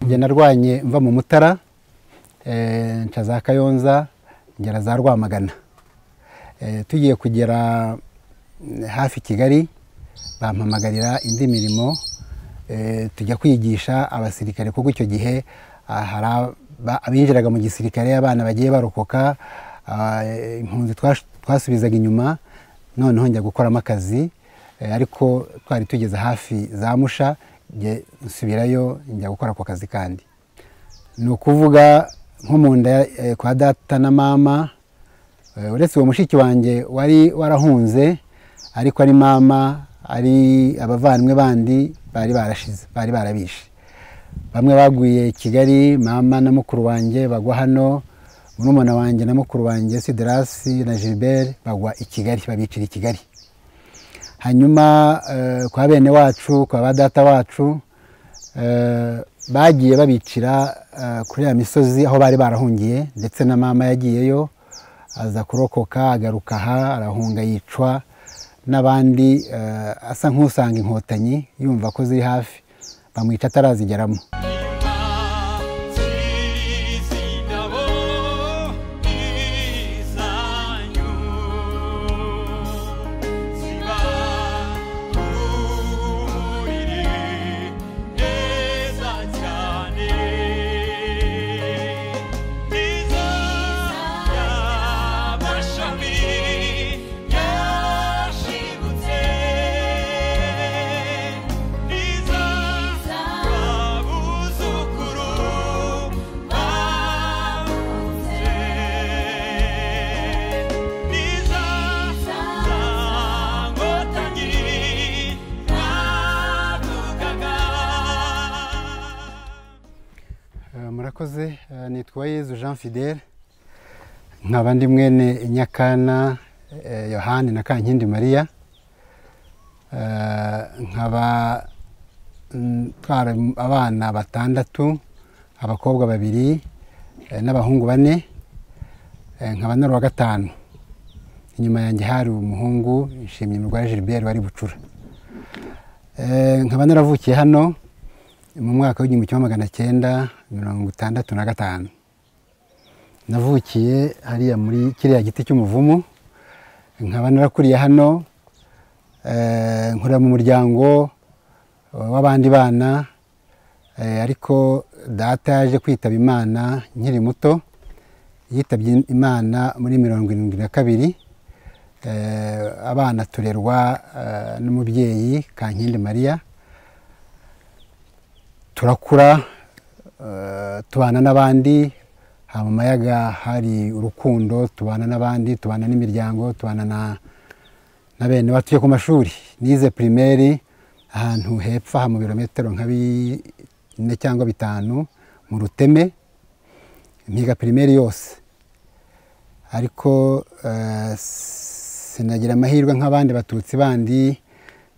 ibyo narwanye mva mu mutara eh, nca za kayonza ngera za rwamagana Eh, tugiye kugera mm, hafi kigali bampamagarira indi mirimo eh, tujya kwigisha abasirikare kuko icyo gihe ah, hari aba- abinjiraga mu gisirikare abana bagiye barokoka ah, eh, impunzi twash- twasubizaga inyuma noneho njya gukoramo akazi eh, ariko twari tugeze hafi za musha njye nsubirayo njya gukora ako kazi kandi ni ukuvuga nko mu nda eh, kwa data na mama Eh, uretse uwo mushiki wanjye wari warahunze ariko ari mama ari abavandimwe bandi bari barashize bari barabishe bamwe baguye kigali mama na mukuru wanjye bagwa hano murumuna wanjye na mukuru wanjye siderasi na gilbert bagwa i kigali babicira i kigali hanyuma eh, kwa bene wacu kwa ba data wacu eh, bagiye babicira eh, kuri ya misozi aho bari barahungiye ndetse na mama yagiyeyo aza kurokoka agaruka aha arahunga yicwa n'abandi eh, asa nk'usanga inkotanyi yumva ko ziri hafi bamwica atarazigeramo Eh, murakoze Eh, nitwa yezu jean fidele nkaba ndi mwene nyakana eh, yohani na kankindi mariya Eh, nkaba ntwara abana batandatu abakobwa babiri eh, n'abahungu bane Eh, nkaba nari uwa gatanu inyuma yanjye hari umuhungu nshimye umurwayi gilbert wari bucura Eh, nkaba naravukiye hano mu mwaka w'igihumbi kimwe magana cyenda mirongo itandatu na gatanu navukiye hariya muri kiriya giti cy'umuvumu nkaba narakuriye hano eh, nkorera mu muryango w'abandi bana eh, ariko data yaje kwitaba imana nkiri muto yitabye imana muri mirongo irindwi na kabiri Eh, abana turerwa eh, n'umubyeyi kankindi mariya turakura eh, tubana n'abandi haba mu mayaga hari urukundo tubana n'abandi tubana n'imiryango tubana na na bene batuye ku mashuri nize pirimeri ahantu hepfo aha mu birometero nka bine cyangwa bitanu mu ruteme mpiga pirimeri yose ariko eh, sinagira amahirwe nk'abandi batutsi bandi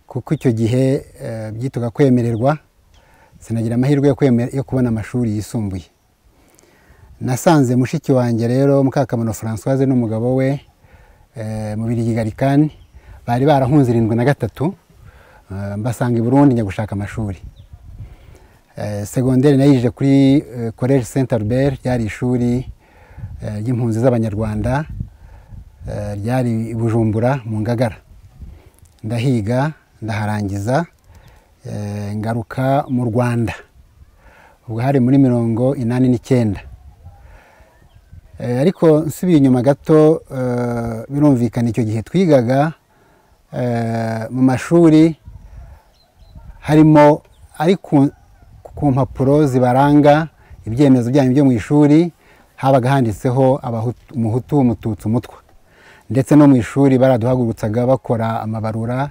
kuko icyo gihe eh, byitwaga kwemererwa sinagira amahirwe yo kwemera- yo kubona amashuri yisumbuye nasanze mushiki wanjye rero mukakamano francoise n'umugabo we eh, mu birigi garikani bari barahunze irindwi na gatatu eh, mbasanga i burundi njya gushaka amashuri Eh, segonderi nayirije kuri college saint albert ryari ishuri eh, ry'impunzi z'abanyarwanda eh, ryari i bujumbura mu ngagara ndahiga ndaharangiza eh, ngaruka mu rwanda ubwo hari muri mirongo inani n'icyenda Eh, ariko nsubiye inyuma gato eh, birumvikana icyo gihe twigaga eh, mu mashuri harimo ari ku, ku mpapuro zibaranga ibyemezo byanyu byo mu ishuri habaga handitseho Abahutu- umuhutu umututsi umutwa ndetse no mu ishuri baraduhagurutsaga bakora amabarura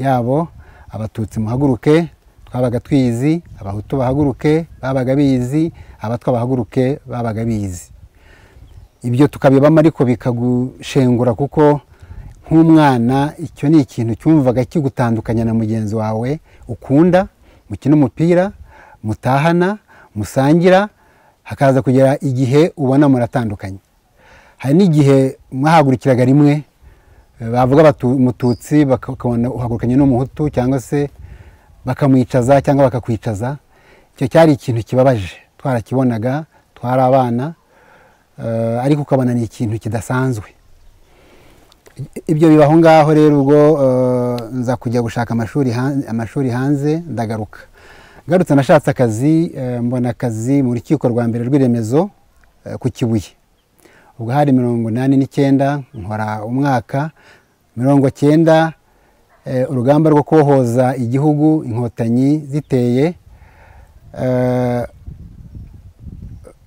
yabo abatutsi muhaguruke twabaga twizi abahutu bahaguruke babaga bizi abatwa bahaguruke babaga bizi ibyo tukabibamo ariko bikagushengura kuko nk'umwana icyo ni ikintu cyumvaga kigutandukanya na mugenzi wawe ukunda mukina umupira mutahana musangira hakaza kugera igihe ubona muratandukanye hari n'igihe mwahagurikiraga rimwe eh, bavuga batu- umututsi baka- ukabona uhagurukanye n'umuhutu cyangwa se bakamwicaza cyangwa bakakwicaza icyo cyari ikintu kibabaje twarakibonaga twari abana eh, ariko ukabona ni ikintu kidasanzwe ibyo bibaho ngaho rero ubwo eh, nza kujya gushaka amashuri han- amashuri hanze ndagaruka ngarutse nashatse akazi eh, mbona akazi mu rukiko rwa mbere rw'iremezo eh, ku kibuye ubwo hari mirongo inani n'icyenda nkora umwaka mirongo cyenda eh, urugamba rwo kohoza igihugu inkotanyi ziteye eh,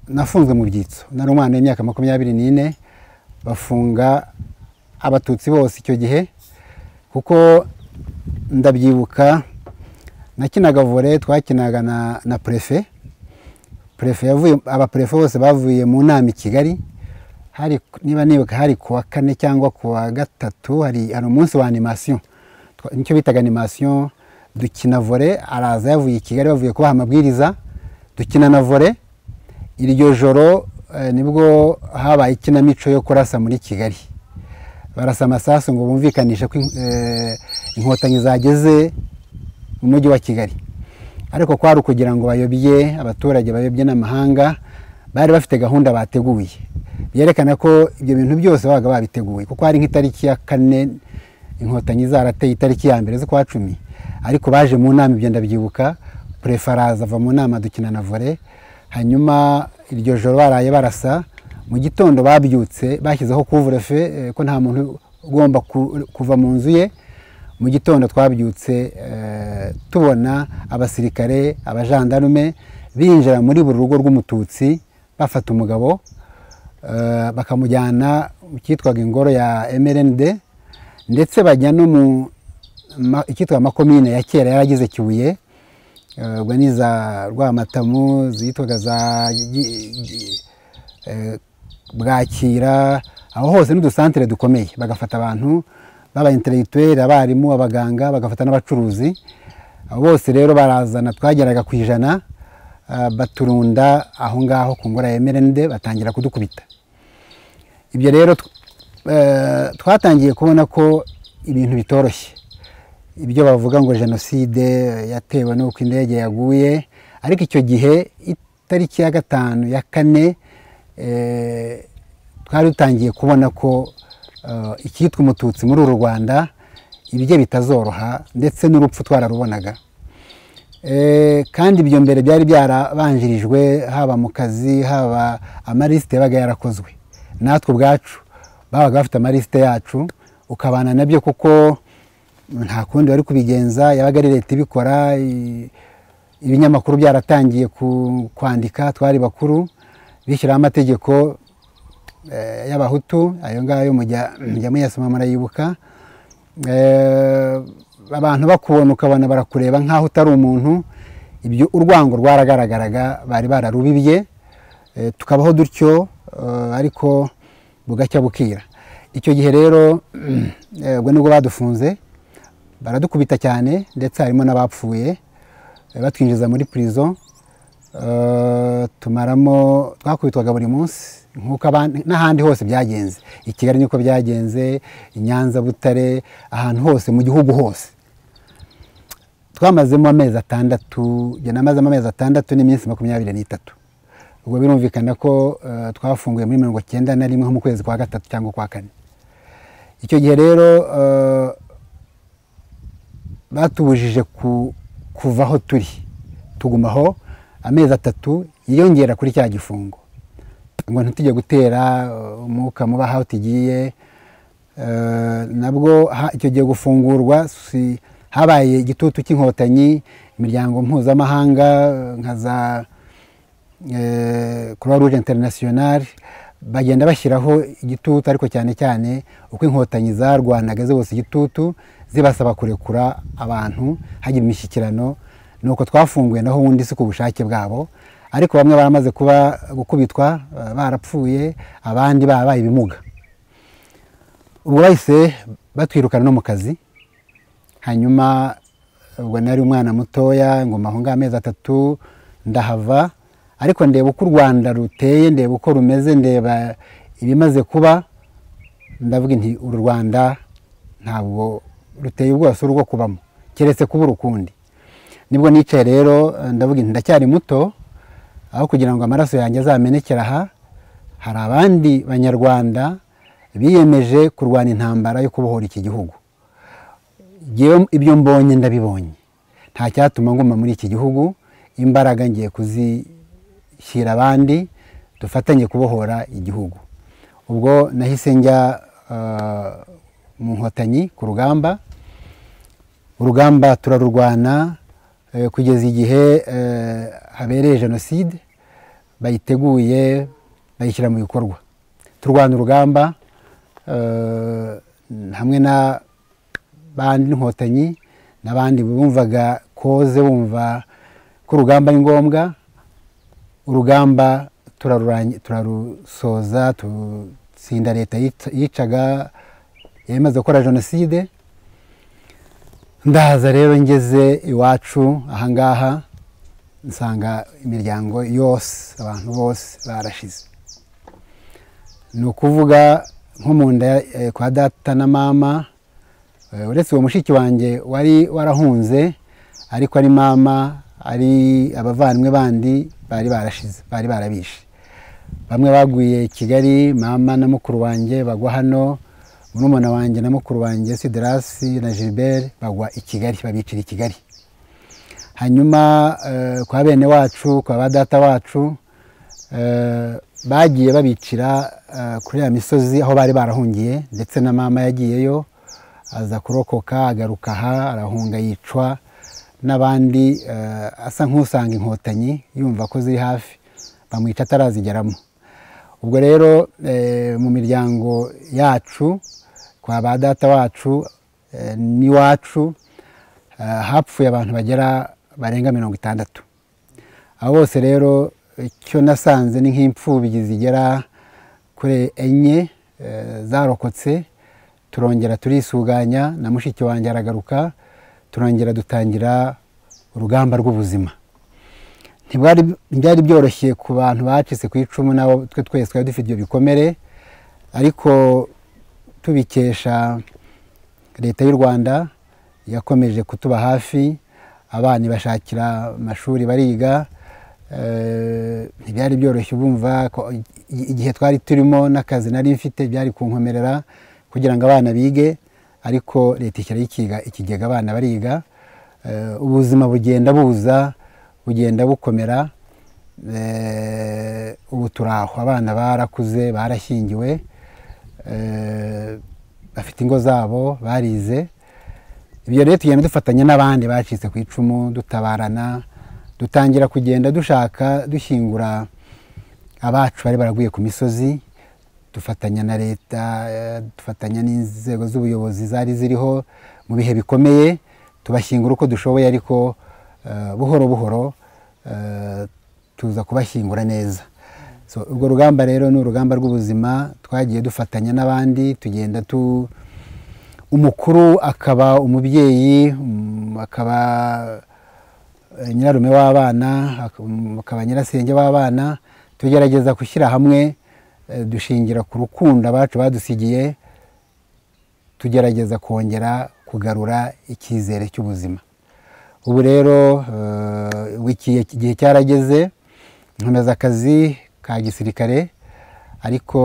nafunzwe mu byitso nari umwana w'imyaka makumyabiri n'ine bafunga abatutsi bose icyo gihe kuko ndabyibuka nakinaga vore twakinaga na, na prefe prefe yavuye abaprefe bose bavuye mu nama i kigali hari niba nibuka hari ku wa kane cyangwa ku wa gatatu hari hari umunsi wa animasiyo Twa- nicyo bitaga animasiyo dukina vore araza yavuye i kigali bavuye kubaha amabwiriza dukina na vore iryo joro eh, nibwo habaye ikinamico yo kurasa muri kigali barasa amasasu ngo bumvikanishe ko in- eh, inkotanyi zageze mu mujyi wa kigali ariko kwari ukugira ngo bayobye abaturage bayobye n'amahanga bari bafite gahunda bateguye byerekana ko ibyo bintu byose babaga babiteguye kuko hari nk'itariki ya kane inkotanyi zarateye itariki ya mbere z'ukwa cumi ariko baje mu nama ibyo ndabyibuka purefe araza ava mu nama dukina na vore hanyuma iryo joro baraye barasa mu gitondo babyutse bashyizeho kuvurefe eh, ko nta muntu ugomba ku- kuva mu nzu ye mu gitondo twabyutse eh, tubona abasirikare abajandarume binjira muri buri rugo rw'umututsi bafata umugabo eh, bakamujyana mu cyitwaga ingoro ya mrnd ndetse bajya no mu ma- icyitwa makomine ya kera yaragize kibuye eh, ubwo ni za rwamatamu zitwaga za Gi- Gi- eh, bwakira aho hose n'udusantere dukomeye bagafata abantu baba intellectuel abarimu abaganga bagafata n'abacuruzi abo bose rero barazana twageraga ku ijana ah, baturunda aho ngaho ku ngora ya merende batangira kudukubita ibyo rero tw- eh, twatangiye kubona ko ibintu bitoroshye ibyo bavuga ngo jenoside yatewe n'uko indege yaguye ariko icyo gihe itariki ya gatanu ya kane eh, twari dutangiye kubona ko eh, icyitwa umututsi muri uru rwanda ibye bitazoroha ndetse n'urupfu twararubonaga Eh, kandi ibyo mbere byari byarabanjirijwe haba mu kazi haba amalisite yabaga yarakozwe natwe ubwacu babaga bafite amalisite yacu ukabana nabyo kuko nta kundi wari kubigenza yabaga ari leta ibikora i- ibinyamakuru byaratangiye ku- kwandika twari bakuru bishyiraho amategeko eh, y'abahutu ayo ngayo mujya mujya muyasoma murayibuka Eh, abantu bakubona ukabona barakureba nk'aho utari umuntu ibyo urwango rwaragaragaraga bari bararubibye Eh, tukabaho dutyo eh, ariko bugacya bukira icyo gihe rero eh, ubwo nibwo badufunze baradukubita cyane ndetse harimo n'abapfuye eh, batwinjiza muri prison Eh, tumaramo twakubitwaga buri munsi nk'uko abandi n'ahandi hose byagenze i kigali niko byagenze i nyanza butare ahantu hose mu gihugu hose twamazemo amezi atandatu njye namazemo amezi atandatu n'iminsi makumyabiri n'itatu ubwo birumvikana ko eh, twafunguye muri mirongo cyenda na rimwe nko mu kwezi kwa gatatu cyangwa kwa kane icyo gihe rero eh, batubujije ku- kuva aho turi tugumaho amezi atatu yiyongera kuri cya gifungo ngo ntitujye gutera uh, umwuka muba aho tugiye Eh, nabwo ha- icyo gihe gufungurwa si- habaye igitutu cy'inkotanyi imiryango mpuzamahanga eh, nka za croix rouge international bagenda bashyiraho igitutu ariko cyane cyane uko inkotanyi zarwanaga zibose igitutu zibasaba kurekura abantu hajya imishyikirano ni uko twafunguye naho ubundi si ku bushake bwabo ariko bamwe baramaze kuba gukubitwa eh, barapfuye abandi babaye ibimuga ubwo bahise batwirukana no mu kazi hanyuma ubwo nari umwana mutoya nguma aho ngaho amezi atatu ndahava ariko ndeba uko u rwanda ruteye ndeba uko rumeze ndeba ibimaze kuba ndavuga nti uru rwanda ntabwo ruteye ubwose urwo kubamo keretse kubura ukundi nibwo nicaye rero ndavuga nti ndacyari muto aho kugira ngo amaraso yanjye azamenekere aha hari abandi banyarwanda biyemeje kurwana intambara yo kubohora iki gihugu Jyewe ibyo mbonye ndabibonye nta cyatuma nguma muri iki gihugu imbaraga ngiye kuzishyira abandi dufatanye kubohora igihugu ubwo nahise njya mu nkotanyi ku rugamba urugamba turarurwana kugeza igihe habereye jenoside bayiteguye bayishyira mu bikorwa turwana urugamba hamwe na bandi inkotanyi n'abandi bumvaga koze bumva ko urugamba ari ngombwa urugamba turarusoza dutsinda leta yicaga yemeza gukora jenoside ndaza rero ngeze iwacu ahangaha nsanga imiryango yose abantu bose barashize ni ukuvuga nko mu nda kwa data na mama uretse uwo mushiki wanjye wari warahunze ariko ari mama ari abavandimwe bandi bari barashize bari barabishe bamwe baguye i kigali mama na mukuru wanjye bagwa hano murumuna wanjye na mukuru wanjye siderasi na gilbert bagwa i kigali babicira i kigali hanyuma kwa bene wacu kwa ba data wacu bagiye babicira kuri ya misozi aho bari barahungiye ndetse na mama yagiyeyo aza kurokoka agaruka aha arahunga yicwa n'abandi asa nk'usanga inkotanyi yumva ko ziri hafi bamwica atarazigeramo ubwo rero mu miryango yacu kwa ba data wacu n'iwacu hapfuye abantu bagera barenga mirongo itandatu abo bose rero icyo nasanze ni nk'imfubyi zigera kuri enye zarokotse turongera turisuganya na mushiki wanjye aragaruka turongera dutangira urugamba rw'ubuzima ntibyari byoroshye ku bantu bacitse ku icumu nabo twe twese twari dufite ibyo bikomere ariko tubikesha leta y'u rwanda yakomeje kutuba hafi abana ibashakira amashuri bariga ntibyari byoroshye ubumva igihe twari turimo n'akazi nari mfite byari kunkomerera kugira ngo abana bige ariko leta ishyiraho ikiga ikigega abana bariga ubuzima bugenda buza bugenda bukomera ubu turaho abana barakuze barashyingiwe bafite ingo zabo barize ibyo rero tugenda dufatanya n'abandi bacitse ku icumu dutabarana dutangira kugenda dushaka dushyingura abacu bari baraguye ku misozi dufatanya na leta dufatanya n'inzego z'ubuyobozi zari ziriho mu bihe bikomeye tubashyingura uko dushoboye ariko buhoro buhoro tuza kubashyingura neza urwo rugamba rero ni urugamba rw'ubuzima twagiye dufatanya n'abandi tugenda tu umukuru akaba umubyeyi akaba nyirarume w'abana akaba nyirasenge w'abana tugerageza gushyira hamwe dushingira ku rukundo abacu badusigiye tugerageza kongera kugarura icyizere cy'ubuzima ubu rero igihe cyarageze nkomeza akazi ka gisirikare ariko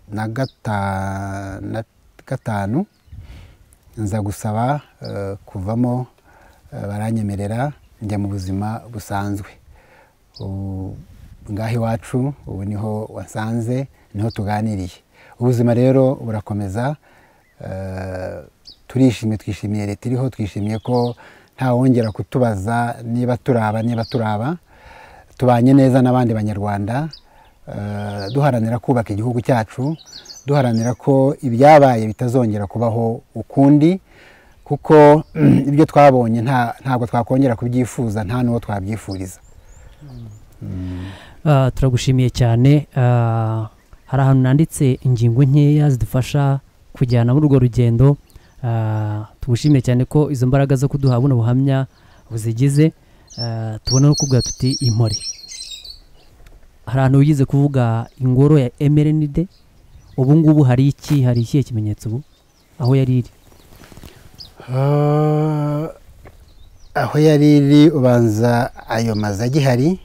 na gatanu nza gusaba kuvamo baranyemerera njya mu buzima busanzwe ngaho iwacu ubu niho wasanze niho tuganiriye ubuzima rero burakomeza turishimye twishimiye leta iriho twishimiye ko ntawongera kutubaza niba turaba niba turaba tubanye neza n'abandi banyarwanda duharanira kubaka igihugu cyacu duharanira ko ibyabaye bitazongera kubaho ukundi kuko ibyo twabonye ntabwo twakongera kubyifuza nta n'uwo twabyifuriza turagushimiye cyane hari ahantu nanditse ingingo nkeya zidufasha kujyana muri urwo rugendo tugushimiye cyane ko izo mbaraga zo kuduha buno buhamya buzigize tubona no kuvuga tuti impore hari ahantu wigize kuvuga ingoro ya emerenide ubu ngubu hari iki hari ikihe kimenyetso ubu aho yari iri Ah, aho yari iri ubanza ayo mazu agihari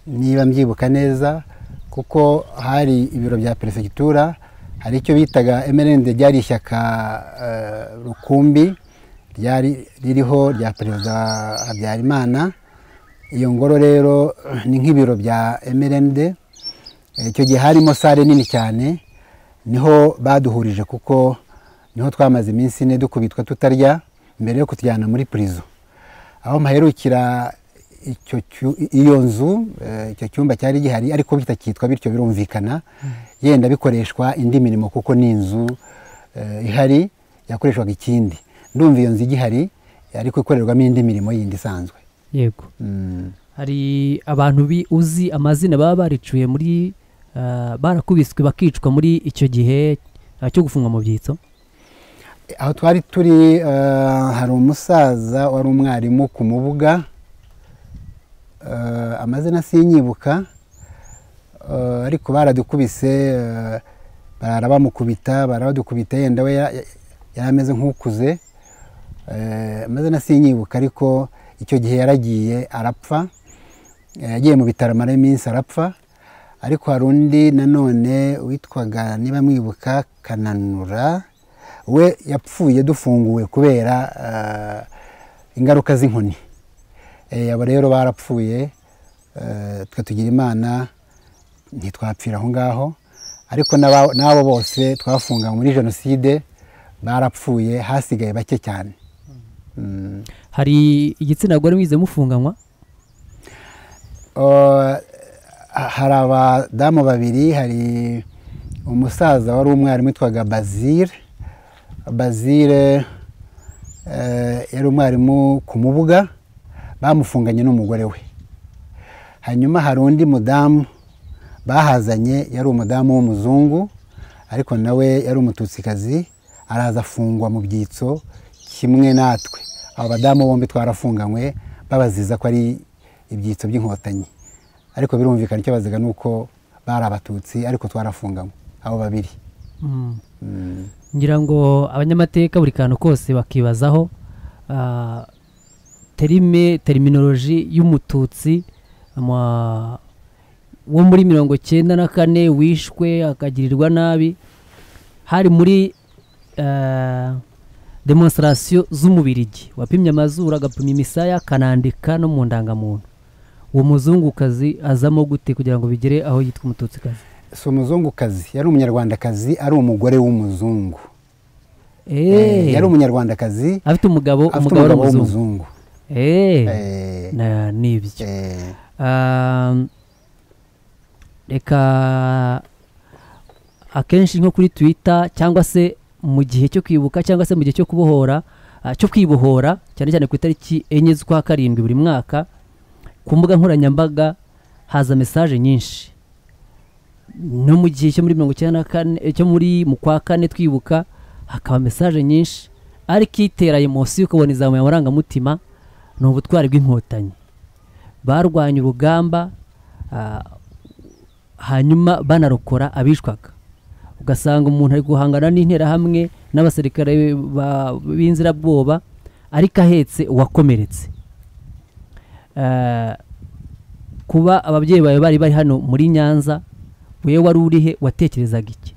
niba mbyibuka neza kuko hari ibiro bya perefegitura hari icyo bitaga emerende ryari ishyaka eh, rukumbi ryari ririho rya perezida habyarimana iyo ngoro rero eh, ni nk'ibiro bya emerende Eh, icyo gihe harimo sale nini cyane niho baduhurije kuko niho twamaze iminsi ine dukubitwa tutarya mbere yo kutujyana muri prison aho mpaherukira icyo cyu- iyo nzu eh, icyo cyumba cyari gihari ariko bitakitwa bityo birumvikana yenda bikoreshwa indi mirimo kuko ni inzu eh, ihari yakoreshwaga ikindi ndumva iyo nzu igihari ariko ikorerwamo indi mirimo yindi isanzwe yego Mm. hari abantu bi- uzi amazina baba baricuye muri ah, barakubiswe bakicwa muri icyo gihe ah, cyo gufungwa mu byitso aho twari turi eh, hari umusaza wari umwarimu ku mubuga Eh, amazina sinyibuka Eh, ariko baradukubise eh, barara bamukubita baradukubita yenda we ya- ya- yari ameze nk'ukuze Eh, amazina sinyibuka ariko icyo gihe yaragiye arapfa Eh, yagiye mu bitaro amara iminsi arapfa ariko hari undi nanone witwaga niba mwibuka kananura we yapfuye dufunguwe kubera eh, ingaruka z'inkoni Eh, aba rero barapfuye eh, twe tugira imana ntitwapfira aho ngaho ariko n'aba- n'abo bose twafunga muri jenoside barapfuye hasigaye bake cyane Mm. hari igitsina gore mwize mufunganywa Uh, hari abadamu babiri hari umusaza wari umwarimu witwaga bazire bazire eh, yari umwarimu ku mubuga bamufunganye n'umugore we hanyuma hari undi mudamu bahazanye yari umudamu w'umuzungu ariko nawe yari umututsikazi araza afungwa mu byitso kimwe natwe abo badamu bombi twarafunganywe babaziza ko ari ibyitso by'inkotanyi ariko birumvikana icyo baziga ni uko bari abatutsi ariko twarafunganywe abo babiri Mm. Mm. ngira ngo abanyamateka buri kantu kose bakibazaho ah, terime teriminoroji y'umututsi ama- wo muri mirongo cyenda na kane wishwe akagirirwa nabi hari muri ah, demonstrasiyo z'umubirigi wapimye amazuru agapima imisaya akanandika no mu ndangamuntu uwo muzungukazi azamo gute kugira ngo bigere aho yitwa umututsikazi si umuzungukazi yari umunyarwandakazi ari umugore w'umuzungu Eh, Eh, yari umunyarwandakazi afite umugabo afite umugabo ari umugabo umuzungu w'umuzungu Eh, Eh, na- ni ibyo eh, Um, reka akenshi nko kuri twitter cyangwa se mu gihe cyo kwibuka cyangwa se mu gihe cyo kubohora ah, cyo kwibohora cyane cyane ku itariki enye z'ukwa karindwi buri mwaka ku mbuga nkoranyambaga haza mesaje nyinshi no mu gihe cyo muri mirongo icyenda na kane eh, cyo muri mu kwa kane twibuka hakaba mesaje nyinshi ariko itera emosi ukabona izamuye amarangamutima ni ubutwari bw'inkotanyi barwanya urugamba ah, hanyuma banarokora abishwaga ugasanga umuntu ari guhangana n'interahamwe n'abasirikare ba- b'inzirabwoba ariko ahetse uwakomeretse Ah, kuba ababyeyi bawe bari bari hano muri nyanza wewe wari urihe watekerezaga iki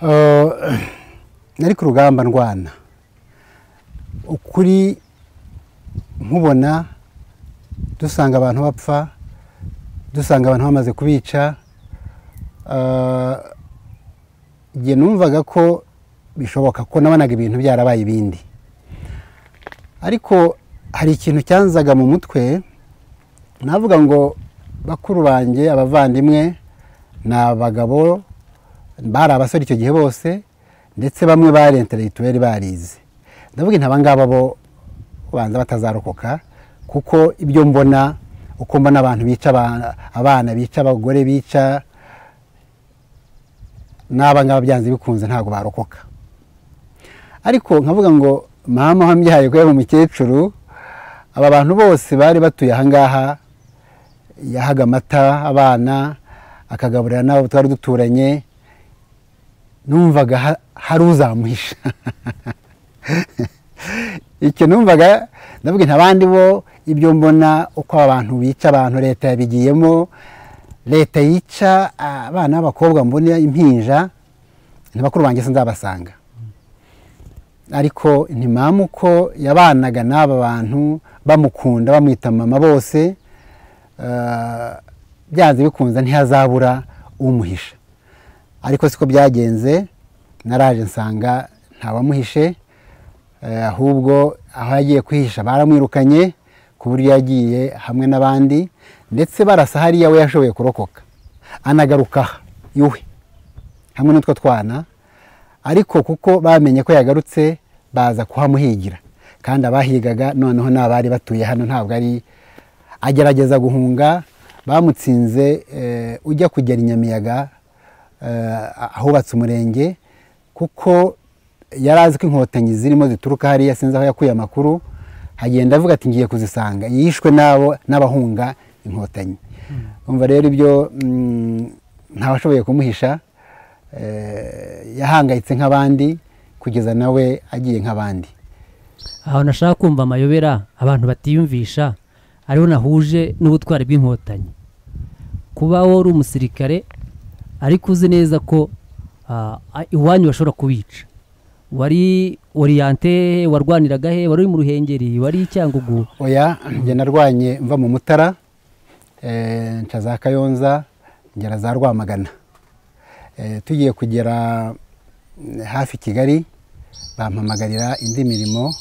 Uh, nari ku rugamba ndwana ukuri nkubona dusanga abantu bapfa dusanga abantu bamaze kubica uh, jye numvaga ko bishoboka ko nabonaga ibintu byarabaye ibindi ariko hari ikintu cyanzaga mu mutwe navuga ngo bakuru banjye abavandimwe ni abagabo bari abasore icyo gihe bose ndetse bamwe bari intellectuel barize ndavuga intaba ngaba bo banza batazarokoka kuko ibyo mbona uko mbona abantu bica aba- abana bica abagore bica n'aba ngaba byanze bikunze ntabwo barokoka ariko nkavuga ngo mama wambyaye ko yari umukecuru aba bantu bose bari batuye aha ngaha yahaga amata abana akagaburira n'abo twari duturanye numvaga ha- hari uzamuhisha icyo numvaga ndavuga nti abandi bo ibyo mbona uko abantu bica abantu leta yabigiyemo leta yica abana b'abakobwa mbona impinja ni bakuru banjye sinzabasanga ariko ntimamu uko yabanaga n'aba bantu bamukunda bamwita mama bose eh, byanze bikunze ntihazabura umuhisha ariko siko byagenze naraje nsanga ntawamuhishe eh, ahubwo aho yagiye kwihisha baramwirukanye ku buryo yagiye hamwe n'abandi ndetse barasa hariya we yashoboye kurokoka anagaruka aha iwe hamwe n'utwo twana ariko kuko bamenye ko yagarutse baza kuhamuhigira kandi abahigaga noneho ni abari batuye hano ntabwo ari agerageza guhunga bamutsinze eh, ujya kugera i nyamiyaga eh, ahubatse umurenge kuko yari azi ko inkotanyi zirimo zituruka hariya sinzi aho yakuye amakuru agenda avuga ati ngiye kuzisanga yishwe n'abo n'abahunga inkotanyi umva rero ibyo mm, ntawashoboye kumuhisha eh, yahangayitse nk'abandi kugeza nawe agiye nk'abandi aho nashaka kumva amayobera abantu batiyumvisha ariho nahuje n'ubutwari bw'inkotanyi kuba wowe uri umusirikare ariko uzi neza ko ah, a- iwanyu bashobora kubica wari oriyante he warwaniraga he wari uri mu ruhengeri wari i cyangugu oya njye narwanye mva mu mutara eh, nca za kayonza ngera za rwamagana Eh, tugiye kugera mm, hafi kigali bampamagarira indi mirimo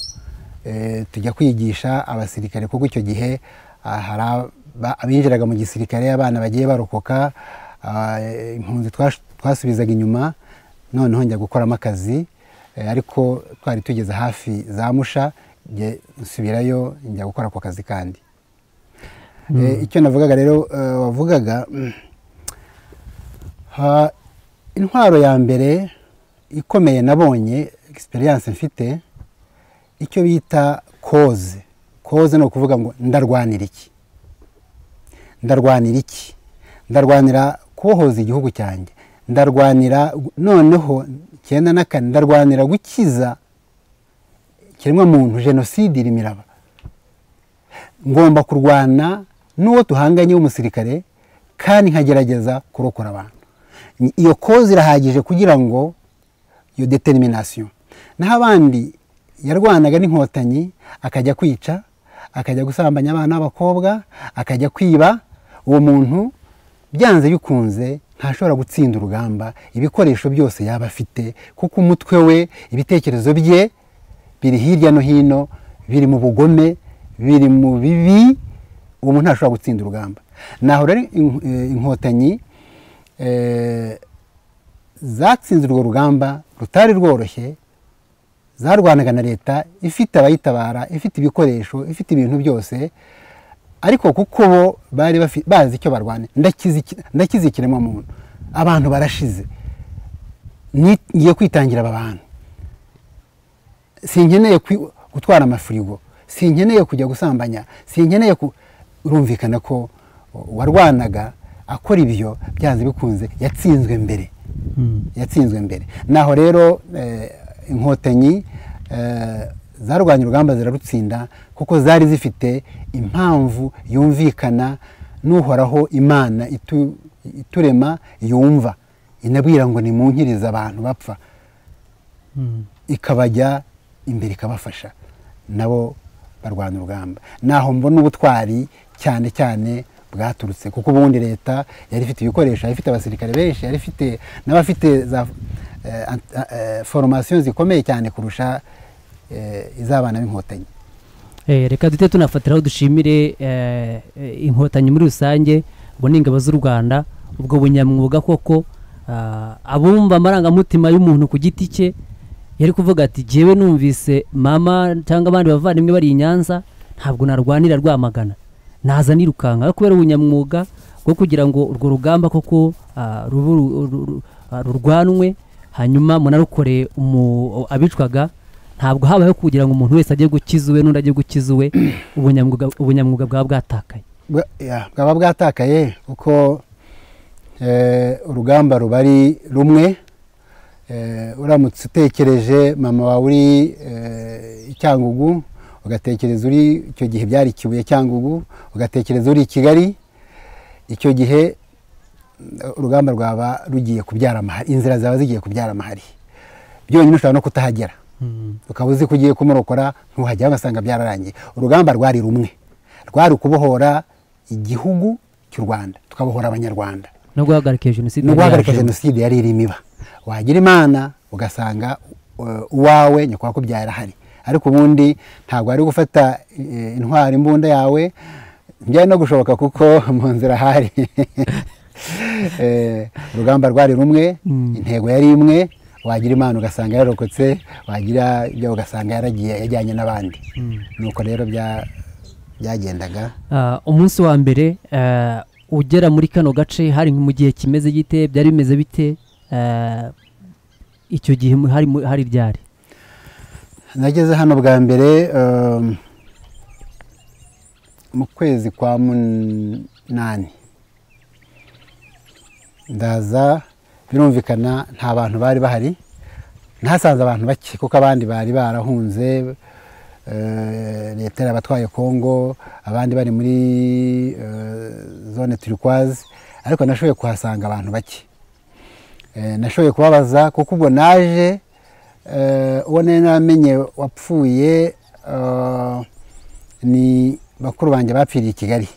eh, tujya kwigisha abasirikare kuko icyo gihe ah, hari aba- abinjiraga mu gisirikare abana bagiye barokoka ah, eh, impunzi twash- twasubizaga inyuma noneho njya gukoramo akazi eh, ariko twari tugeze hafi za musha njye nsubirayo njya gukora ako kazi kandi Eh, icyo navugaga rero eh, wavugaga mm, ha- intwaro ya mbere ikomeye nabonye egisperiyanse mfite icyo bita koze koze ni ukuvuga ngo ndarwanira iki ndarwanira iki ndarwanira kubohoza igihugu cyanjye ndarwanira gu- noneho icyenda na kane ndarwanira gukiza ikiremwamuntu jenoside iri miraba ngomba kurwana n'uwo duhanganye w'umusirikare kandi nkagerageza kurokora abantu Ni- iyo koze irahagije kugira ngo iyo determination naho abandi yarwanaga n'inkotanyi akajya kwica akajya gusambanya abana b'abakobwa akajya kwiba uwo muntu byanze bikunze ntashobora gutsinda urugamba ibikoresho byose yaba afite kuko umutwe we ibitekerezo bye biri hirya no hino biri mu bugome biri mu bibi uwo muntu ntashobora gutsinda urugamba naho rero in- eh, inkotanyi eh, zatsinze urwo rugamba rutari rworoshye zarwanaga na leta ifite abayitabara ifite ibikoresho ifite ibintu byose ariko kuko bo bari bafi- bazi icyo barwana ndakizi iki- ndakizi ikiremwamuntu abantu barashize Ni- ngiye kwitangira aba bantu sinkeneye kwi- gutwara amafirigo sinkeneye kujya gusambanya sinkeneye ku urumvikana ko uwarwanaga akora ibyo byanze bikunze yatsinzwe mbere Hmm. yatsinzwe mbere naho rero eh, inkotanyi eh, zarwanya urugamba zirarutsinda kuko zari zifite impamvu yumvikana n'uhoraho imana itu- iturema yumva inabwira ngo nimunkirize abantu bapfa Hmm. ikabajya imbere ikabafasha nabo barwana urugamba naho mbona ubutwari cyane cyane bwaturutse kuko ubundi leta yari ifite ibikoresho yari ifite abasirikare benshi yari ifite n'abafite za eh, ant- eh, foromasiyo zikomeye cyane kurusha eh, iz'abana b'inkotanyi Eh, reka duhite tunafatiraho dushimire eh, eh, inkotanyi muri rusange ubwo ni ingabo z'u rwanda ubwo bunyamwuga koko ah, abumva amarangamutima y'umuntu ku giti cye yari kuvuga ati jyewe numvise mama cyangwa abandi bavandimwe bari i nyanza ntabwo narwanira rwamagana naza nirukanka ariko kubera ubunyamwuga bwo kugira ngo urwo rugamba koko ah, rube uru- uru- uru- ah, rurwanwe hanyuma munarukore umu- abicwaga ntabwo habayeho kugira ngo umuntu wese ajye gukiza uwe n'undi ajye gukiza uwe ubunyamwuga ubunyamwuga bwaba bwatakaye Bwa- ya, bwaba bwatakaye kuko eh, urugamba ruba ari rumwe Eh, uramutse utekereje mama wawe uri eh, i cyangugu ugatekereza uri icyo gihe byari kibuye cyangugu ugatekereza uri i kigali icyo gihe mm, urugamba rwaba rugiye kubyara amahari inzira zaba zigiye kubyara amahari byonyine ushobora no kutahagera Mm. ukaba uzi ko ugiye kumurokora ntuhajya ugasanga byararangiye urugamba rwari rumwe rwari ukubohora igihugu cy'u rwanda tukabohora abanyarwanda no guhagarika jenoside no guhagarika yaraje. jenoside yari irimo iba wagira imana ugasanga uh, uwawe nyakubahwa yarahari ariko ubundi ntabwo wari gufata eh, intwari imbunda yawe byari no gushoboka kuko mu nzira hari Eh, urugamba rwari rumwe Mm. intego yari imwe wagira imana ugasanga yararokotse wagira ibyo ugasanga yaragiye yajyanye n'abandi Mm. nuko rero bya- byagendaga Ah, umunsi wa mbere ah, ugera muri kano gace hari mu gihe kimeze gite byari bimeze bite Ah, icyo gihe mu- hari mu- hari ryari nageze hano bwa mbere um, mu kwezi kwa munani ndaza birumvikana nta bantu bari bahari nahasanze abantu bake kuko abandi bari barahunze eh, leta yarabatwaye kongo abandi bari muri eh, zone turikwazi ariko nashoboye kuhasanga abantu bake Eh, nashoboye kubabaza kuko ubwo naje eh, uwo nari naramenye wapfuye eh, ni bakuru banjye bapfiriye i kigali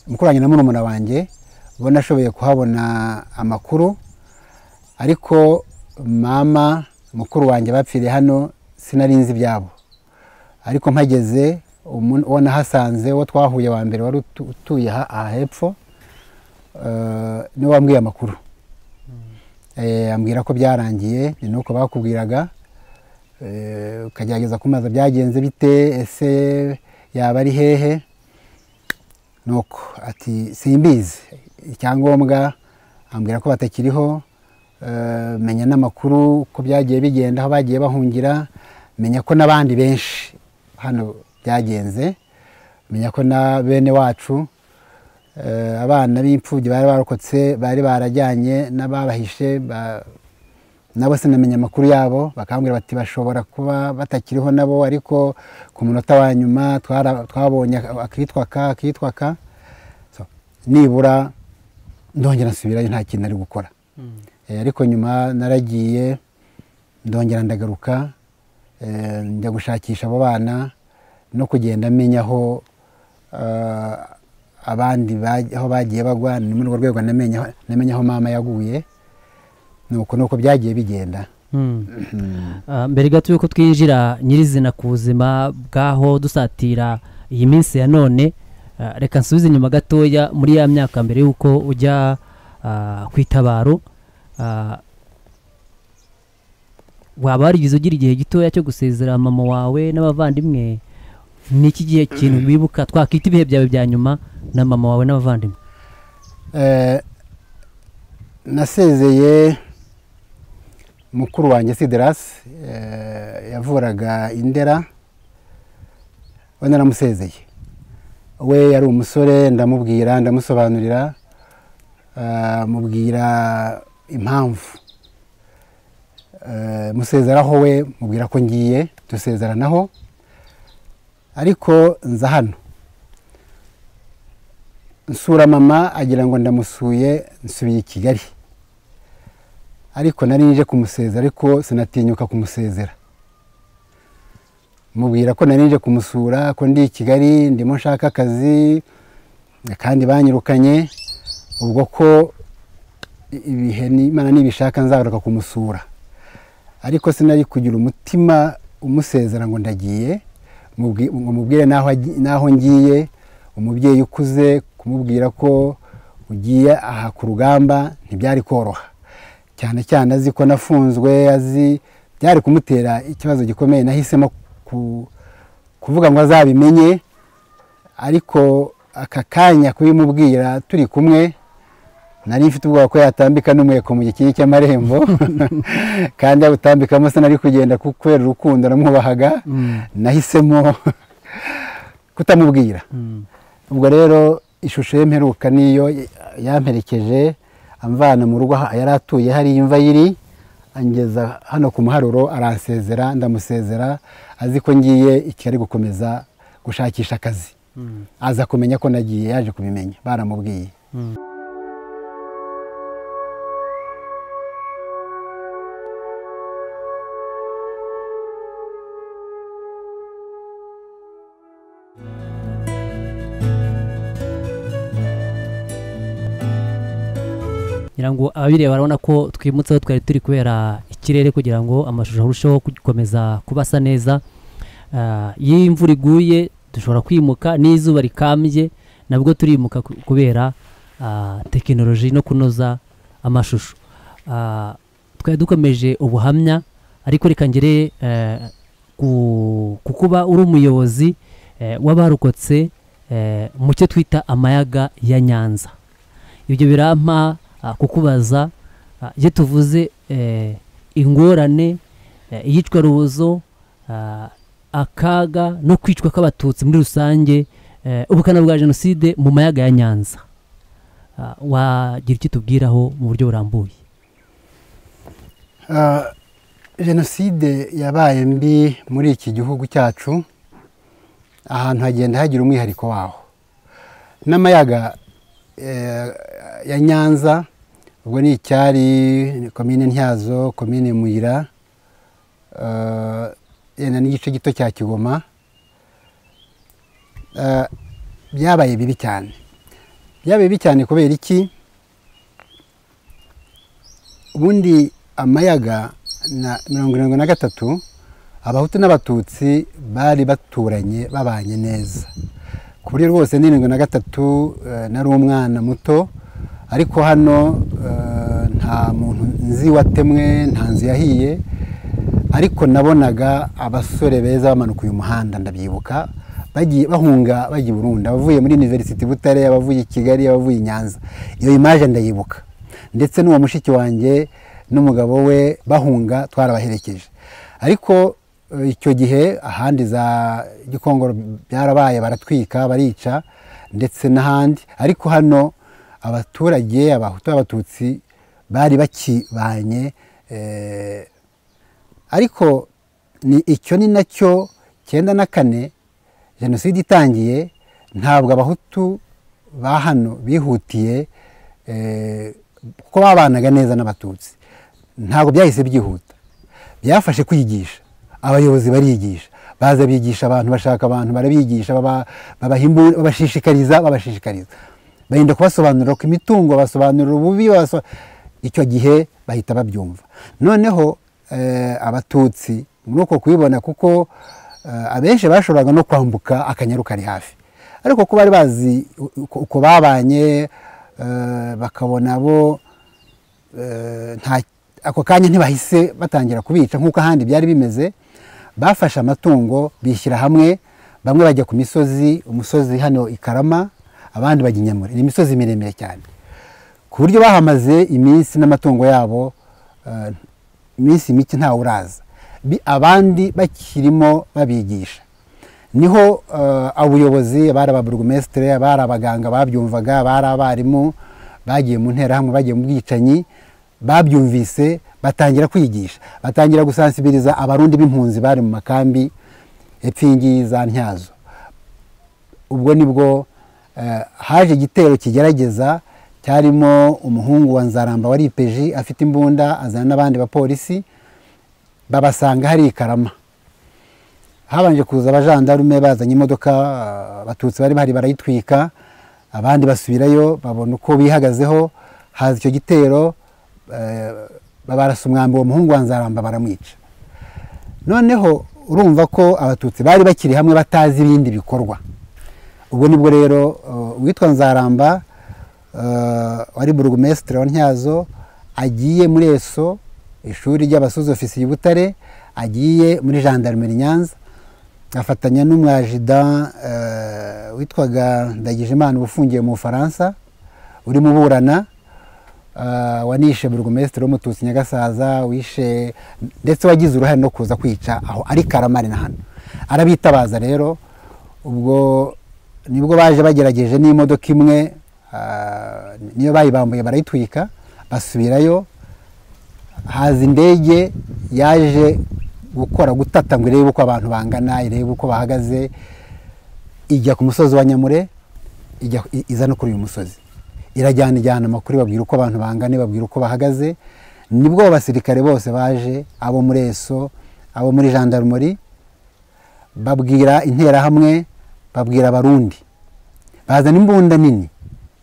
mukuru wanjye na murumuna wanjye bo nashoboye kuhabona amakuru ariko mama mukuru wanjye bapfiriye hano sinari nzi ibyabo ariko mpageze umu- uwo nahasanze uwo twahuye wa mbere wari utu- utuye aha aha hepfo eh, niwe wambwiye amakuru Eh, ambwira ko byarangiye ni nuko bakubwiraga Eh, ukagerageza kumaza byagenze bite ese yaba ari hehe nuko ati simbizi icyangombwa ambwira ko batakiriho eh, menya n'amakuru uko byagiye bigenda aho bagiye bahungira menya ko n'abandi benshi hano byagenze menya ko na bene wacu eh, abana b'imfubyi bari barokotse bari barajyanye n'ababahishe ba- nabo sinamenya amakuru yabo bakambwira bati bashobora kuba batakiriho nabo ariko ku munota wa nyuma twara- twabonye akitwa ka akitwa ka So, nibura ndongera nsubirayo nta kintu nari gukora Eh, ariko nyuma naragiye ndongera ndagaruka eh, njya gushakisha abo bana no kugenda menya aho eh, abandi baj- aho bagiye bagwa ni muri urwo rwego namenya aho- namenya aho mama yaguye nuko nuko byagiye bigenda Mm. Ah, mbere gato y'uko twinjira nyirizina ku buzima bw'aho dusatira iyi minsi ya none ah, reka nsubize inyuma gatoya muri ya myaka mbere y'uko ujya ah, ku itabaro ah, waba warigeze ugira igihe gitoya cyo gusezera mama wawe n'abavandimwe ni iki gihe kintu wibuka twakita ibihe byawe bya nyuma na mama wawe n'abavandimwe Eh, nasezeye mukuru wanjye siderasi yavuraga indera we naramusezeye we yari umusore ndamubwira ndamusobanurira eh, mubwira impamvu Eh, musezeraho we mubwira ko ngiye dusezeranaho ariko nza hano nsura mama agira ngo ndamusuye nsubiye i kigali ariko nari nje kumusezera ariko sinatinyuka kumusezera mubwira ko nari nje kumusura ko ndi i kigali ndimo nshaka akazi kandi banyirukanye ubwo ko i- ibihe ni- imana nibishaka nzagaruka kumusura ariko sinari kugira umutima umusezera ngo ndagiye mubwi- ngo mubwire n'aho agi- n'aho ngiye umubyeyi ukuze kumubwira ko ugiye aha ku rugamba ntibyari koroha cyane cyane azi ko nafunzwe azi byari kumutera ikibazo gikomeye nahisemo ku- kuvuga ngo azabimenye ariko aka kanya kubimubwira turi kumwe nari mfite ubwoba ko yatambika n'umweko mu gikingi cy'amarembo kandi yawutambikamo sinari kugenda ku- kubera urukundo namwubahaga nahisemo kutamubwira Mm. ubwo rero ishusho ye mperuka niyo yamperekeje amvana mu rugo aho yari atuye hariya imva ye iri angeza hano ku muharuro aransezera ndamusezera azi ko ngiye i kigali gukomeza gushakisha akazi aza kumenya ko nagiye yaje kubimenya baramubwiye ngira ngo ababireba barabona ko twimutseho twari turi kubera ikirere kugira ngo amashusho arusheho gukomeza kuba asa neza Ah, iyo imvura iguye dushobora kwimuka n'izuba rikambye nabwo turimuka ku- kubera ah, tekinoloji no kunoza amashusho Ah, twari dukomeje ubuhamya ariko reka ngere eh, ku ku kuba uri umuyobozi eh, w'abarokotse eh, mu cyo twita amayaga ya nyanza ibyo birampa ah, kukubaza ah, iyo tuvuze eh, ingorane eh, iyicwarubozo ah, akaga no kwicwa kw'abatutsi muri rusange eh, ubukana bwa jenoside mu mayaga ya nyanza Ah, wagira icyo tubwiraho mu buryo burambuye Ah, jenoside yabaye mbi muri iki gihugu cyacu ahantu hagenda hagira umwihariko waho n'amayaga eh, ya nyanza ubwo ni icyari ni komine ntyazo komine muyira ah, yenda n'igice gito cya kigoma Ah, byabaye bibi cyane byabaye bibi cyane kubera iki ubundi amayaga na mirongo irindwi na gatatu abahutu n'abatutsi bari baturanye babanye neza ku buryo rwose n'irindwi na gatatu eh, nari umwana muto ariko hano eh, nta muntu nzi watemwe nta nzu yahiye ariko nabonaga abasore beza bamanuka uyu muhanda ndabyibuka bagiye bahunga bagiye i burundi abavuye muri university butare abavuye i kigali abavuye i nyanza iyo imaje ndayibuka ndetse n'uwo mushiki wanjye n'umugabo we bahunga twarabaherekeje ariko eh, icyo gihe ahandi za gikongoro byarabaye baratwika barica ndetse n'ahandi ariko hano abaturage abahutu abatutsi bari bakibanye eh, ariko ni icyo ni nacyo cyenda na kane jenoside itangiye ntabwo abahutu ba hano bihutiye eh, kuko babanaga neza n'abatutsi ntabwo byahise byihuta byafashe kwigisha abayobozi barigisha baza bigisha abantu bashaka abantu barabigisha baba- babahimbu- babashishikariza babashishikariza barinda kubasobanurira ku imitungo basobanurira ububi babaso- icyo gihe bahita babyumva noneho eh, abatutsi muri uko kubibona kuko eh, abenshi bashoboraga no kwambuka akanyaru kari hafi ariko ko bari bazi uko uko babanye eh, bakabona bo eh, nta ako kanya ntibahise batangira kubica nk'uko ahandi byari bimeze bafashe amatungo bishyira hamwe bamwe bajya ku misozi umusozi hano i karama abandi bajya i nyamure ni imisozi miremire cyane ku buryo bahamaze iminsi n'amatungo yabo eh, iminsi mike ntawe uraza Bi- abandi bakirimo babigisha niho eh, abayobozi abari ababurugumesitire abari abaganga babyumvaga abari abarimu bagiye mu nterahamwe bagiye mu bwicanyi babyumvise batangira kwigisha batangira gusansibiriza abarundi b'impunzi bari mu makambi epfingi za ntyazo ubwo nibwo eh, haje igitero kigerageza cyarimo umuhungu wa nzaramba wari ipeji afite imbunda azana n'abandi bapolisi babasanga hari ikarama habanje kuza abajandarume bazanye imodoka ah, abatutsi bari bahari barayitwika abandi basubirayo babona uko bihagazeho haza icyo gitero eh, babarasa umwambi uwo muhungu wa nzaramba baramwica noneho urumva ko abatutsi bari bakiri hamwe batazi ibindi bikorwa ubwo nibwo rero uh, uwitwa nzaramba uh, wari burugumesitire wa ntyazo agiye muri eso ishuri ry'abasozi ofisiye i butare agiye muri gendarmerie nyanza afatanya n'umwajida uh, witwaga ndagijimana uba ufungiye mu bufaransa urimo uburana Ah, wanishe burugumesitiri w'umututsi nyagasaza wishe ndetse wagize uruhare no kuza kwica aho ari karamari na hano arabitabaza rero ubwo nibwo baje bagerageje n'imodoka imwe ah, niyo bayibambuye barayitwika basubirayo haza indege yaje gukora gutata ngo irebe uko abantu bangana irebe uko bahagaze ijya ku musozi wa nyamure ijya iza no kuri uyu musozi irajyana ijyana amakuru babwira uko abantu bangana babwira uko bahagaze nibwo abasirikare bose baje abo muri eso abo muri jandarumori babwira interahamwe babwira abarundi bazana imbunda nini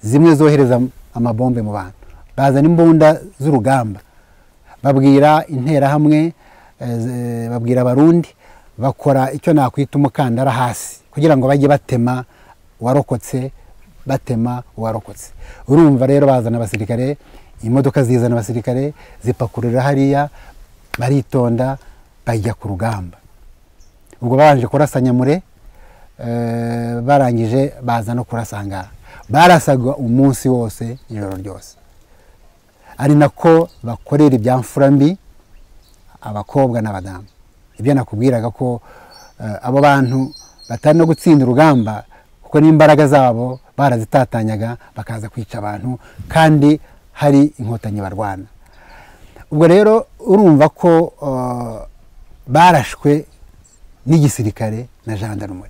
zimwe zohereza amabombe mu bantu bazana imbunda z'urugamba babwira interahamwe babwira abarundi bakora icyo nakwita umukandara hasi kugira ngo bajye batema uwarokotse batema uwarokotse urumva rero bazana abasirikare imodoka zizana abasirikare zipakurura hariya baritonda bajya ku rugamba ubwo babanje kurasa nyamure barangije baza no kurasangara barasaga umunsi wose ijoro ryose ari nako bakorera ibyamfura mbi abakobwa n'abadamu ibyo nakubwiraga ko abo bantu batari no gutsinda urugamba kuko n'imbaraga zabo barazitatanyaga bakaza kwica abantu kandi hari inkotanyi barwana ubwo rero urumva ko barashwe n'igisirikare na jandarumuri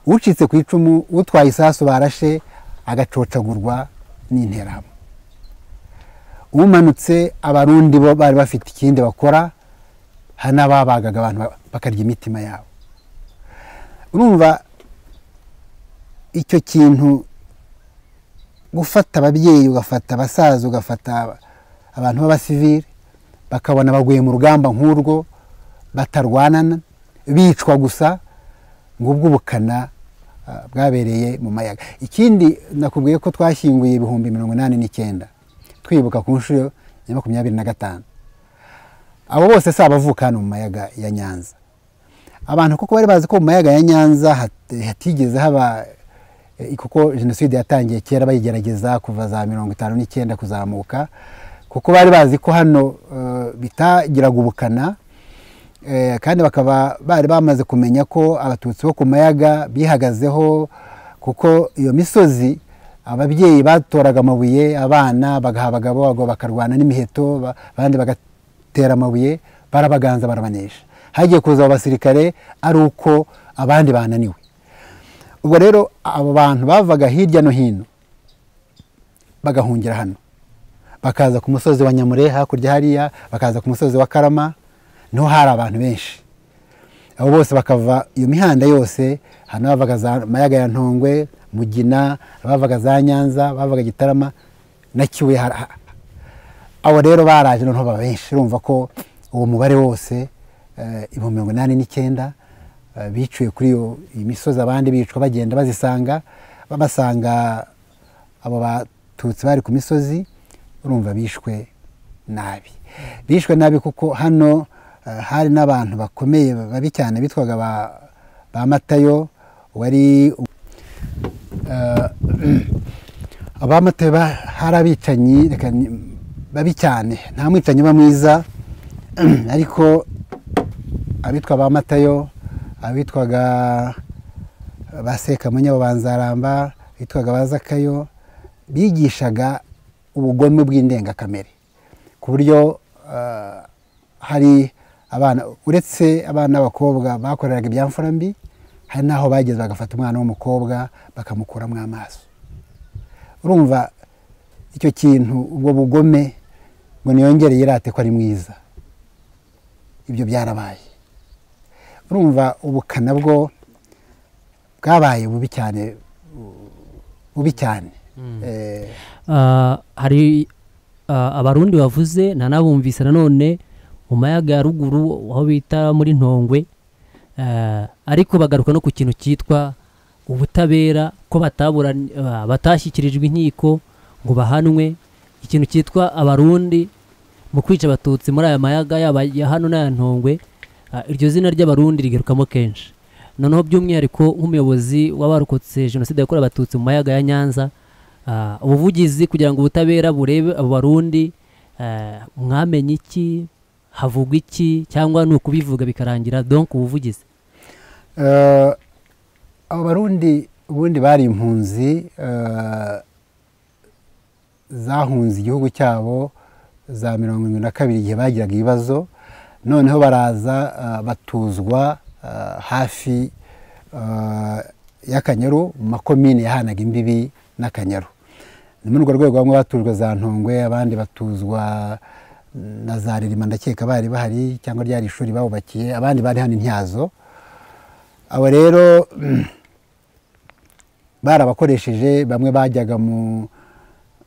ucitse ku icumu utwaye isasu barashe agacocagurwa n'interahamwe umanutse abarundi bo bari bafite ikindi bakora hari n'ababagaga abantu bakarya imitima yabo urumva icyo kintu gufata ababyeyi ugafata abasaza ugafata abantu b'abasivire bakabona baguye mu rugamba nk'urwo batarwanana bicwa gusa ngo ubw'ubukana bwabereye mu mayaga ikindi nakubwiye ko twashyinguye ibihumbi mirongo inani n'icyenda twibuka ku nshuro ya makumyabiri na gatanu abo bose si abavuka hano mu mayaga ya nyanza abantu kuko bari bazi ko mu mayaga ya nyanza hatigeze haba kuko jenoside yatangiye kera bayigerageza kuva za mirongo itanu n'icyenda kuzamuka kuko bari bazi ko hano bitagiraga ubukana kandi bakaba bari bamaze kumenya ko abatutsi bo ku mayaga bihagazeho kuko iyo misozi ababyeyi batoraga amabuye abana bagaha abagabo bakarwana n'imiheto abandi bagatera amabuye barabaganza barabanesha hagiye kuza abo basirikare ari uko abandi bananiwe ubwo rero abo bantu bavaga hirya no hino bagahungira hano bakaza ku musozi wa nyamure hakurya hariya bakaza ku musozi wa karama niho hari abantu benshi abo bose bakava iyo mihanda yose hano bavaga za mayaga ya ntongwe mugina bavaga za nyanza bavaga gitarama na kibuye abo rero baraje noneho baba benshi urumva ko uwo mubare wose ibihumbi mirongo inani n'icyenda biciwe kuri iyo misozi abandi bicwa bagenda bazisanga babasanga abo batutsi bari ku misozi urumva bishwe nabi bishwe nabi kuko hano hari n'abantu bakomeye babi cyane bitwaga ba matayo wari abamatayo hari abicanyi babi cyane nta mwicanyi uba mwiza ariko abitwa ba matayo abitwaga ba sekamunya babanzaramba abitwaga ba zakayo bigishaga ubugome bw'indengakamere ku buryo hari abana uretse abana b'abakobwa bakoreraga ibyamfura mbi hari n'aho bageze bagafata umwana w'umukobwa bakamukuramo amaso urumva icyo kintu ubwo bugome ngo niyongereye irate ko ari mwiza ibyo byarabaye urumva ubukana bwo bwabaye bubi cyane bubi cyane hari abarundi bavuze nanabumvise nanone mu mayaga ya ruguru aho bita muri ntongwe ariko bagaruka no ku kintu cyitwa ubutabera ko batashyikirijwe inkiko ngo bahanwe ikintu cyitwa abarundi mu kwica abatutsi muri aya mayaga yaba ya hano n'aya ntongwe iryo zina ry'abarundi rigarukamo kenshi noneho by'umwihariko nk'umuyobozi w'abarokotse jenoside yakorewe abatutsi mu mayaga ya nyanza ubuvugizi kugira ngo ubutabera burebe abo barundi mwamenye iki havugwa iki cyangwa ni ukubivuga bikarangira donk ubuvugizi abo barundi ubundi bari impunzi zahunze igihugu cyabo za mirongo irindwi na kabiri igihe bagiraga ibibazo noneho baraza ah, batuzwa ah, hafi ah, y'akanyaru mu makomine yahanaga imbibi n'akanyaru ni muri urwo rwego bamwe batujwe za ntongwe abandi batuzwa na za ririma ndakeka bari bahari cyangwa ryari ishuri bawubakiye abandi bari hano intyazo abo rero barabakoresheje bamwe bajyaga mu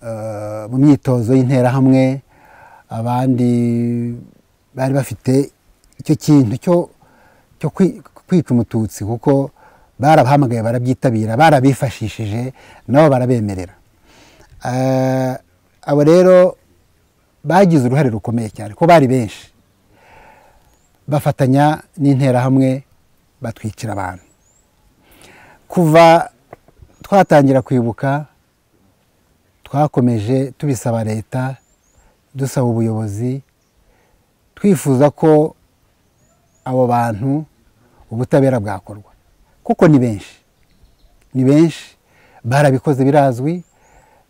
eh, mu myitozo y'interahamwe abandi bari bafite icyo kintu cyo- cyo kwi- kwica umututsi kuko barabahamagaye barabyitabira barabifashishije nabo barabemerera Eh, abo rero bagize uruhare rukomeye cyane ko bari benshi bafatanya n'interahamwe batwicira abantu kuva twatangira kwibuka twakomeje tubisaba leta dusaba ubuyobozi twifuza ko abo bantu ubutabera bwakorwa kuko ni benshi ni benshi barabikoze birazwi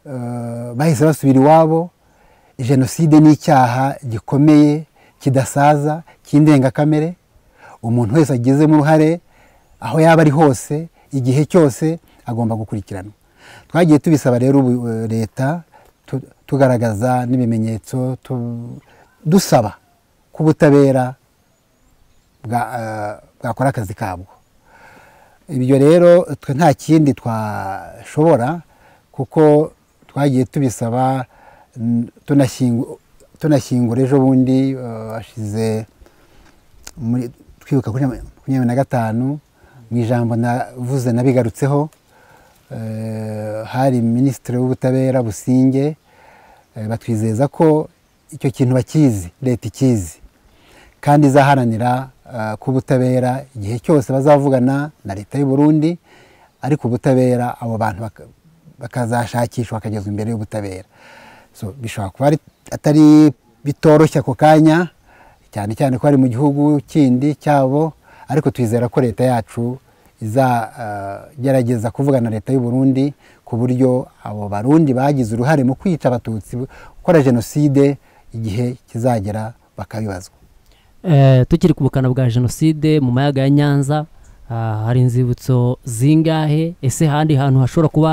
eh, bahise basubira iwabo jenoside ni icyaha gikomeye kidasaza cy'indengakamere umuntu wese agizemo uruhare aho yaba ari hose igihe cyose agomba gukurikiranwa twagiye tubisaba rero ubu- eh, leta tu- tugaragaza n'ibimenyetso tu- dusaba ko ubutabera bwa- eh, bwakora akazi kabwo ibyo rero twe nta kindi twashobora kuko twagiye tubisaba n- tunashyingu- tunashyingura ejo bundi eh, hashize muri- twibuka kuri makumyabiri na gatanu mu ijambo navuze nabigarutseho eh, hari minisitiri w'ubutabera businge eh, batwizeza ko icyo kintu bakizi leta ikizi kandi izaharanira eh, ko ubutabera igihe cyose bazavugana na leta y'u Burundi ariko ubutabera abo bantu baka- bakazashakishwa bakagezwa imbere y'ubutabera so bishobora kuba ari- atari bitoroshye ako kanya cyane cyane ko ari mu gihugu kindi cyabo ariko twizera ko leta yacu izagerageza kuvugana na leta y'u Burundi ku buryo abo barundi bagize uruhare mu kwica abatutsi gukora jenoside igihe kizagera bakabibazwa Eh, tukiri ku bukana bwa jenoside mu mayaga ya nyanza ah, hari inzibutso zingahe ese ahandi hantu hashobora kuba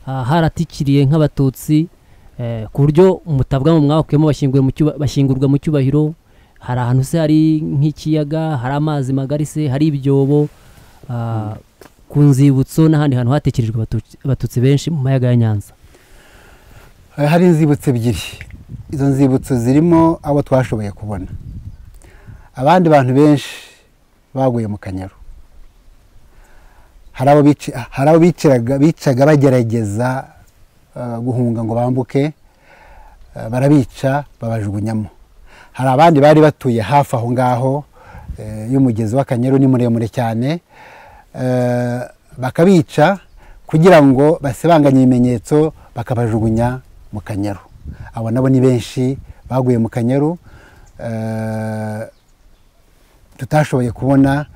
ah, haratikiriye nk'abatutsi eh, ku buryo mutabwa mu mwawukuyemo bashyingurwa mu cyuba- bashyingurwa mu cyubahiro hari ahantu se hari nk'ikiyaga hari amazi magari se hari ibyobo ah, ku nzibutso n'ahandi hantu hatekerejwe abatutsi- abatutsi benshi mu mayaga ya nyanza Eh, hari inzibutso ebyiri izo nzibutso zirimo abo twashoboye kubona abandi bantu benshi baguye mu kanyaru hari abo bici- hari abo biciraga- bicaga bagerageza eh, guhunga ngo bambuke eh, barabica babajugunyamo hari abandi bari batuye hafi aho ngaho eh, y'umugezi w'akanyaru ni muremure cyane eh, bakabica kugira ngo basibanganye ibimenyetso bakabajugunya mu kanyaru abo nabo ni benshi baguye mu kanyaru eh, tutashoboye kubona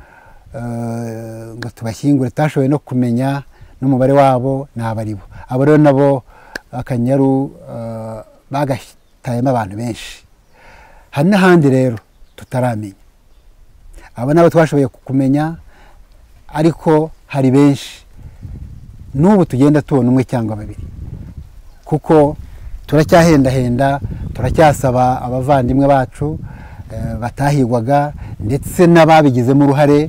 eh, ngo tubashyingure tutashoboye no kumenya n'umubare wabo ni abaribo abo rero nabo akanyaru eh, bagatayemo abantu benshi hari n'ahandi rero tutaramenya abo nabo twashoboye kumenya ariko hari benshi n'ubu tugenda tubona umwe cyangwa babiri kuko turacyahendahenda turacyasaba abavandimwe bacu eh, batahigwaga ndetse n'ababigizemo uruhare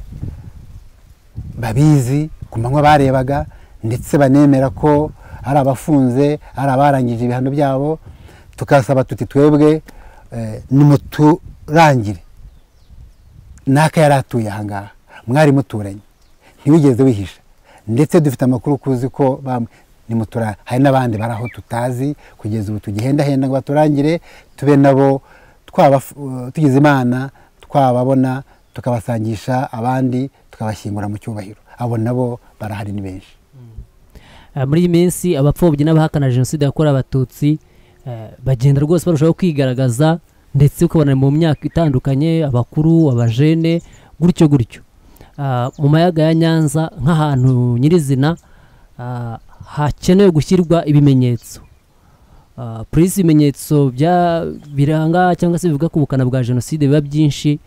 babizi ku manywa barebaga ndetse banemera ko hari abafunze hari abarangije ibihano byabo tukasaba tuti twebwe eh, nimuturangire n'aka yari atuye ahangaha mwari muturanye ntiwigeze wihisha ndetse dufite amakuru kuzi ko bamwe nimutura hari n'abandi bari aho tutazi kugeza ubu tugihendahenda ngo baturangire tube nabo twaba tugize imana twababona tukabasangisha abandi tukabashyingura mu cyubahiro abo nabo barahari ni benshi Ah, muri iyi minsi abapfobyi n'abahakana jenoside yakorewe abatutsi eh, bagenda rwose barushaho kwigaragaza ndetse ukabona mu myaka itandukanye abakuru abajene gutyo gutyo Ah, mu mayaga ya nyanza nk'ahantu nyirizina ah, hakenewe gushyirwa ibimenyetso polisi ibimenyetso biranga cyangwa se bivuga ku bukana bwa jenoside biba byinshi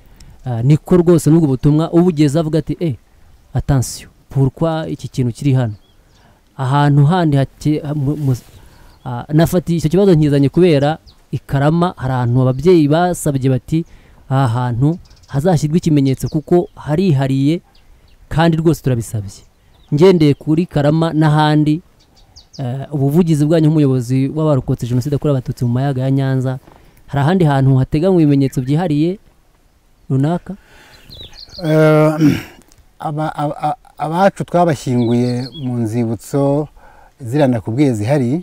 ah, niko rwose n'ubwo butumwa ubugeza avuga ati eh atansiyo pourquoi iki kintu kiri hano ahantu handi hake- mu- mu- ah, nafatiye icyo kibazo nkizanye kubera i karama hari ahantu ababyeyi basabye bati aha hantu hazashyirwa ikimenyetso kuko harihariye kandi rwose turabisabye ngendeye kuri karama n'ahandi eh, ubuvugizi bwanyu nk'umuyobozi w'abarokotse jenoside yakorewe abatutsi mu mayaga ya nyanza hari ahandi hantu hateganywa ibimenyetso byihariye runaka Eh, aba- aba- aba- abacu twabashyinguye mu nzibutso ziriya nakubwiye zihari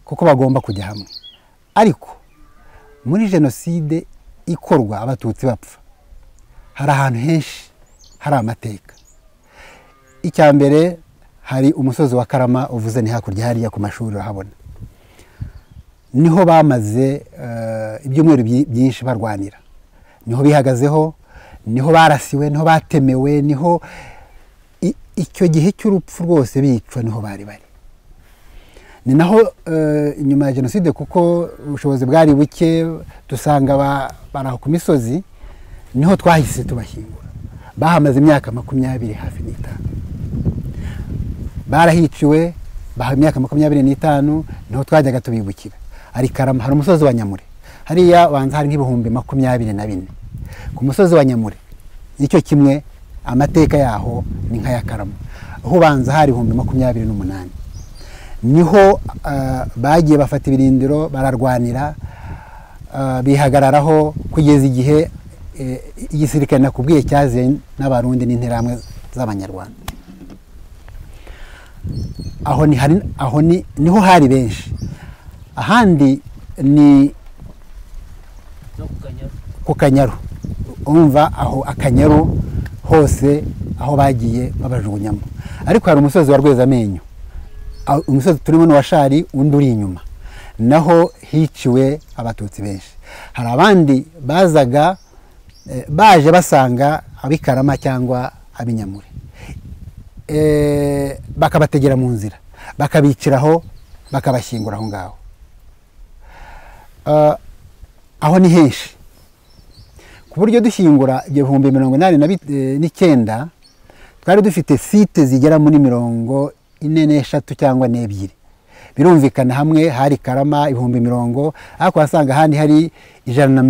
kuko bagomba kujya hamwe ariko muri jenoside ikorwa abatutsi bapfa hari ahantu henshi hari amateka icya mbere hari umusozi wa karama uvuze ni hakurya hariya ku mashuri urahabona niho bamaze eh, ibyumweru byi- byinshi barwanira niho bihagazeho niho barasiwe niho batemewe niho i- icyo gihe cy'urupfu rwose bicwa niho bari bari ni naho eh, nyuma ya jenoside kuko ubushobozi bwari buke dusanga ba- bari aho ku misozi niho twahise tubashyingura bahamaze imyaka makumyabiri hafi n'itanu barahiciwe baha imyaka makumyabiri n'itanu niho twajyaga tubibukira hari karama hari umusozi wa nyamure hariya wanza hari nk'ibihumbi makumyabiri na bine ku musozi wa nyamure nicyo kimwe amateka yaho ni nk'aya karama aho ubanza hari ibihumbi makumyabiri n'umunani niho ah, bagiye bafata ibirindiro bararwanira ah, bihagararaho kugeza igihe eh, igisirikare nakubwiye cyaziye n'abarundi n'interahamwe z'abanyarwanda aho ni hari aho ni niho hari benshi ahandi ni ku kanyaru umva aho akanyaru hose aho bagiye babajugunyamo ariko hari umusozi wa rwezamenyo Aho- umusozi turimo ni uwa shari undi uri inyuma naho hiciwe abatutsi benshi hari abandi bazaga eh, baje basanga abikarama cyangwa abinyamure eh, bakabategera mu nzira bakabiciraho bakabashyingura aho ngaho Ah, aho ni henshi ku buryo dushyingura ibyo bihumbi mirongo inani na bi- eh, n'icyenda twari dufite site zigera muri mirongo ine n'eshatu cyangwa n'ebyiri birumvikana hamwe hari karama ibihumbi mirongo ariko wasanga ahandi hari ijana na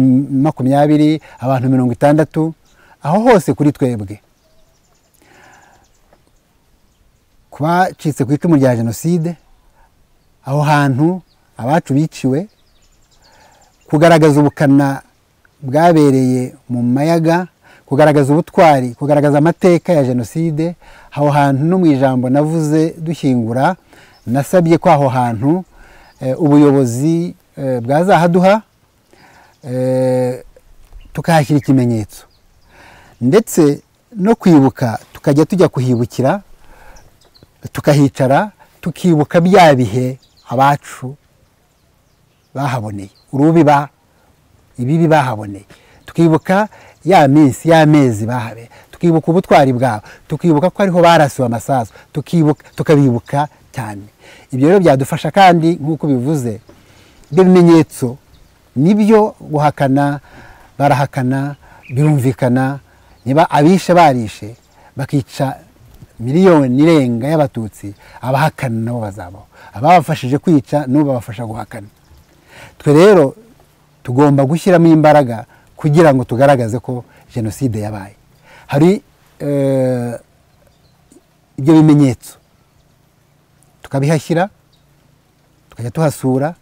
makumyabiri abantu mirongo itandatu aho hose kuri twebwe ku bacitse ku icumu rya jenoside aho hantu abacu biciwe kugaragaza ubukana bwabereye mu mayaga kugaragaza ubutwari kugaragaza amateka ya jenoside aho hantu no mu ijambo navuze dushyingura nasabye ko aho hantu eh, ubuyobozi eh, bwazahaduha eh, tukahashyira ikimenyetso ndetse no kwibuka tukajya tujya kuhibukira tukahicara tukibuka bya bihe abacu bahaboneye urubiba ibibi bahaboneye tukibuka ya minsi y'amezi bahabe tukibuka ubutwari bwabo tukibuka ko ariho barasiwe amasasu tukibuka tukabibuka cyane ibyo rero byadufasha kandi nk'uko bivuze ibyo bimenyetso nibyo guhakana barahakana birumvikana niba abishe barishe bakica miliyoni irenga y'abatutsi abahakana nabo bazabaho ababafashije kwica nabo babafasha guhakana twe rero tugomba gushyiramo imbaraga kugira ngo tugaragaze ko jenoside yabaye hari eh, ibyo bimenyetso tukabihashyira tukajya tuhasura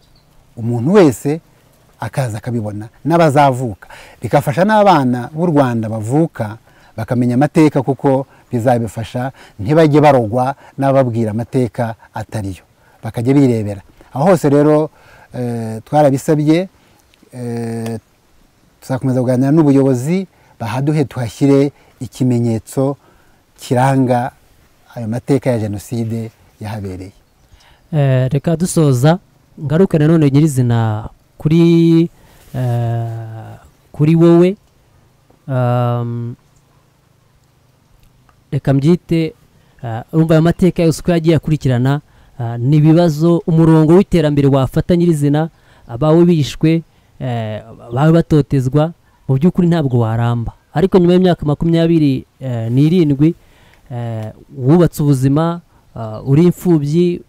umuntu wese akaza akabibona n'abazavuka bigafasha n'abana b'u rwanda bavuka bakamenya amateka kuko bizabifasha ntibajye barogwa n'ababwira amateka atariyo bakajya birebera aho hose rero eh, twarabisabye eh, tuzakomeza kuganira n'ubuyobozi bahaduhe tuhashyire ikimenyetso kiranga ayo mateka ya jenoside yahabereye Eh, reka dusoza ngaruke nanone nyirizina kuri eh, kuri wowe um, reka mbyite eh, urumva ayo mateka yose uko yagiye akurikirana Ah, ni ibibazo umurongo w'iterambere wafata nyirizina abawe bishwe eh, abawe batotezwa mu by'ukuri ntabwo waramba ariko nyuma y'imyaka makumyabiri eh, n'irindwi eh, wubatse ubuzima ah, uri imfubyi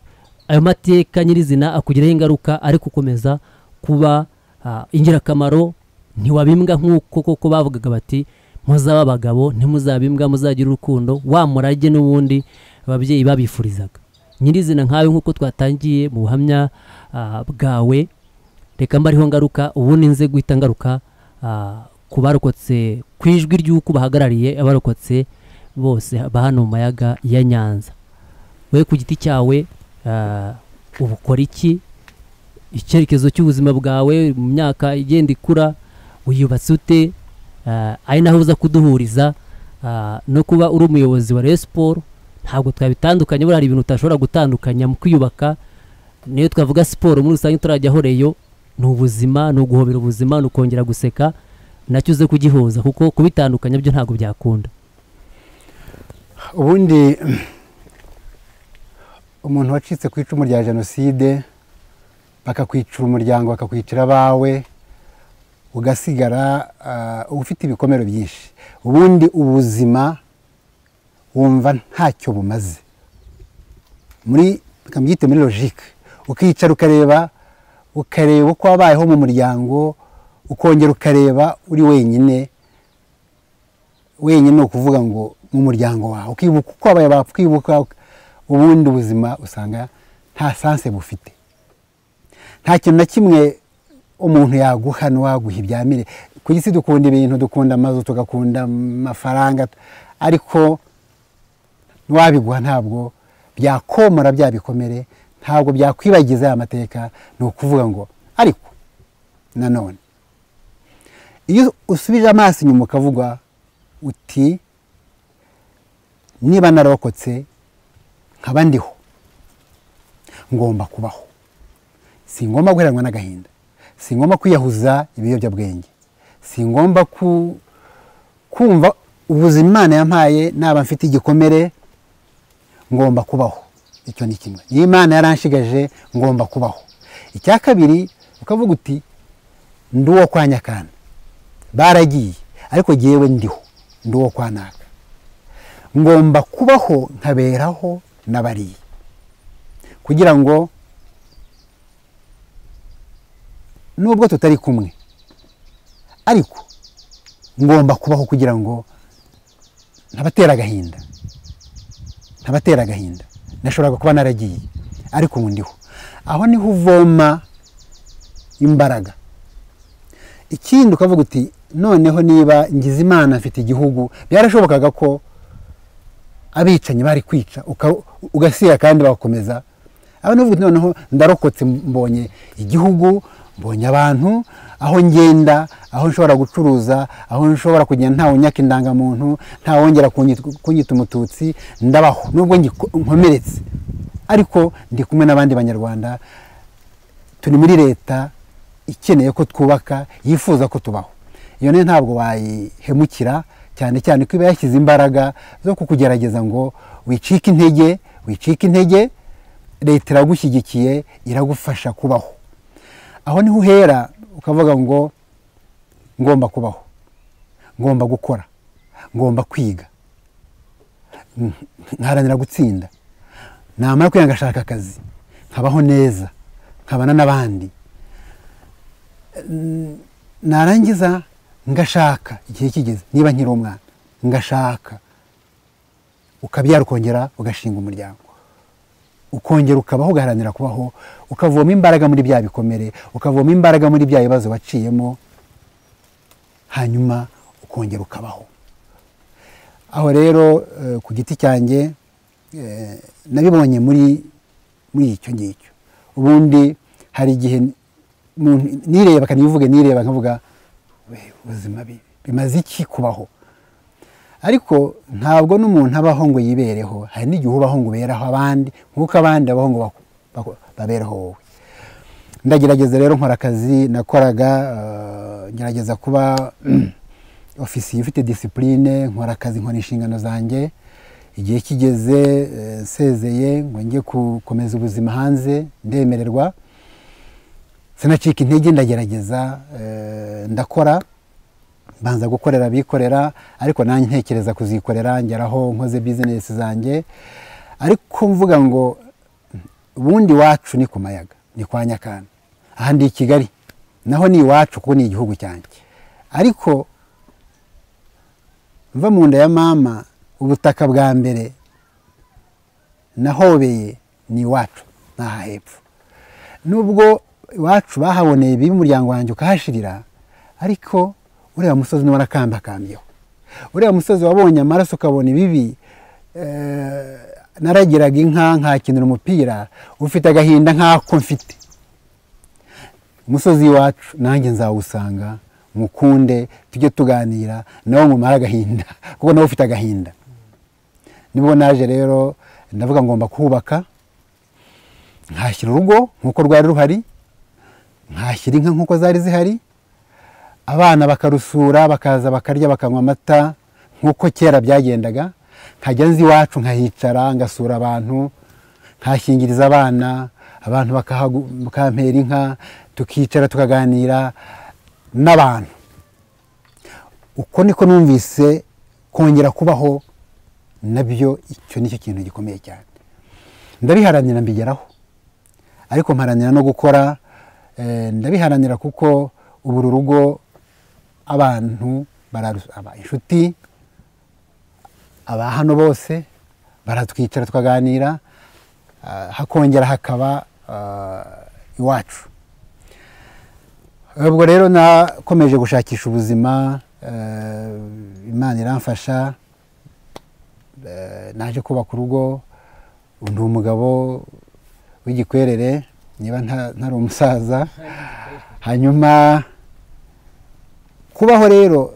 ayo mateka nyirizina akugiraho ingaruka ariko ukomeza kuba ah, ingirakamaro ntiwabimbwa nk'uko koko bavugaga bati muzaba abagabo ntimuzabimbwa muzagira urukundo wa murage n'ubundi ababyeyi babifurizaga nyirizina nkawe nk'uko twatangiye mu buhamya ah, bwawe reka mbariho ngaruka ubundi nze guhita ngaruka ah, ku barokotse ku ijwi ry'uko bahagarariye abarokotse bose ba hano mu mayaga ya nyanza we ku giti cyawe ah, ubu ukora iki icyerekezo cy'ubuzima bwawe mu myaka igenda ikura uyubatse ute Ah, ari naho uza kuduhuriza ah, no kuba uri umuyobozi wa Rayon Sport ntabwo twabitandukanye buriya hari ibintu utashobora gutandukanya mu kwiyubaka niyo twavuga siporo muri rusange turajyaho reyo ni ubuzima ni uguhobera ubuzima ni ukongera guseka nacyo uze kugihuza kuko kubitandukanya byo ntabwo byakunda ubundi umuntu wacitse ku icumu rya jenoside bakakwicira umuryango bakakwicira abawe ugasigara ah, uba ufite ibikomere byinshi ubundi ubuzima wumva ntacyo bumaze muri reka mbyite muri logike ukicara ukareba ukareba uko wabayeho mu muryango ukongera ukareba uri wenyine wenyine ni ukuvuga ngo mu muryango wawe ukibuka uko wabaye bapfa ukibuka ubundi ubuzima usanga nta sanse bufite nta kintu na kimwe umuntu yaguha n'uwaguha ibyamire ku isi dukunda ibintu dukunda amazu tugakunda amafaranga ariko n'uwabiguha ntabwo byakomora bya bikomere ntabwo byakwibagiza ya mateka ni ukuvuga ngo ariko nanone iyo usubije amaso inyuma ukavuga uti niba narokotse nkaba ndiho ngomba kubaho si ngomba guheranwa n'agahinda si ngombwa kwiyahuza ibiyobyabwenge si ngombwa kumva ubuzima imana yampaye naba mfite igikomere ngomba kubaho icyo ni kimwe niyo imana yaranshigaje ngomba kubaho icya kabiri ukavuga uti ndi uwo kwa nyakana baragiye ariko ngewe ndiho ndi uwo kwa naka ngomba kubaho nkaberaho n'abariye kugira ngo nubwo tutari kumwe ariko ngomba kubaho kugira ngo ntabatera agahinda ntabatera agahinda nashoboraga kuba naragiye ariko ubu ndiho aho niho uvoma imbaraga ikindi ukavuga uti noneho niba ngize imana mfite igihugu byarashobokaga ko abicanyi bari kwica ugasira kandi bagakomeza aho uti noneho ndarokotse mbonye igihugu mbonye abantu aho ngenda aho nshobora gucuruza aho nshobora kugenda ntawe unyaka indangamuntu ntawongera kunyita umututsi ndabaho nubwo nkomeretse ariko ndi kumwe n'abandi banyarwanda turi muri leta ikeneye ko twubaka yifuza ko tubaho iyo rero ntabwo wayihemukira cyane cyane ko iba yashyize imbaraga zo kukugerageza ngo wicike intege wicike intege leta iragushyigikiye iragufasha kubaho aho niho uhera ukavuga ngo ngomba kubaho ngomba gukora ngomba kwiga nkaharanira gutsinda namara kwiga ngashaka akazi nkabaho neza nkabana n'abandi narangiza ngashaka igihe kigeze niba nkiri umwana ngashaka ukabyara ukongera ugashinga umuryango ukongera ukabaho ugaharanira kubaho ukavoma imbaraga muri bya bikomere ukavoma imbaraga muri bya bibazo waciyemo hanyuma ukongera ukabaho aho rero ku giti cyanjye nabibonye muri muri icyo ngicyo ubundi hari igihe nireba kanivuge nireba nkavuga ubuzima bimaze iki kubaho ariko ntabwo n'umuntu abaho ngo yibereho hari n'igihe ubaho ngo uberaho abandi nk'uko abandi babaho ngo babereho wowe ndagerageza rero nkora akazi nakoraga ngerageza kuba ofisiye ufite disipurine nkora akazi nkora inshingano zanjye igihe kigeze eh, nsezeye ngo njye gukomeza ubuzima hanze ndemererwa sinacika intege ndagerageza eh, ndakora mbanza gukorera abikorera ariko nanjye ntekereza kuzikorera ngeraho nkoze bizinesi zanjye ariko mvuga ngo ubundi iwacu ni ku mayaga ni kwa nyakana aha ndi i kigali naho ni iwacu kuko ni igihugu cyanjye ariko mva mu nda ya mama ubutaka bwa mbere nahobeye ni iwacu n'aha hepfo nubwo iwacu bahaboneye bibi umuryango wanjye ukahashirira ariko ureba umusozi niba warakambakambyeho ureba umusozi wabonye amaraso ukabona ibibi eh, naragiraga inka nkakinira umupira ufite agahinda nk'ako mfite umusozi iwacu nanjye nzawusanga mukunde tujye tuganira nawe mumare agahinda kuko nawe ufite agahinda nibwo naje rero ndavuga ngomba kubaka nkashyira urugo nk'uko rwari ruhari nkashyira inka nk'uko zari zihari abana bakarusura bakaza bakarya bakanywa amata nk'uko kera byagendaga nkajya nzi iwacu nkahicara ngasura abantu nkahingiriza abana abantu bakahagu- bakampera inka tukicara tukaganira n'abantu uko niko numvise kongera kubaho nabyo icyo nicyo kintu gikomeye cyane ndabiharanira mbigeraho ariko mparanira no gukora eh, ndabiharanira kuko ubu uru rugo abantu bararu- aba- inshuti aba hano bose baratwicara tukaganira ah, hakongera hakaba ah, iwacu ubwo rero nakomeje gushakisha ubuzima eh, imana iramfasha eh, naje kubaka urugo ndi umugabo w'igikwerere niba nta- ntari umusaza hanyuma kubaho rero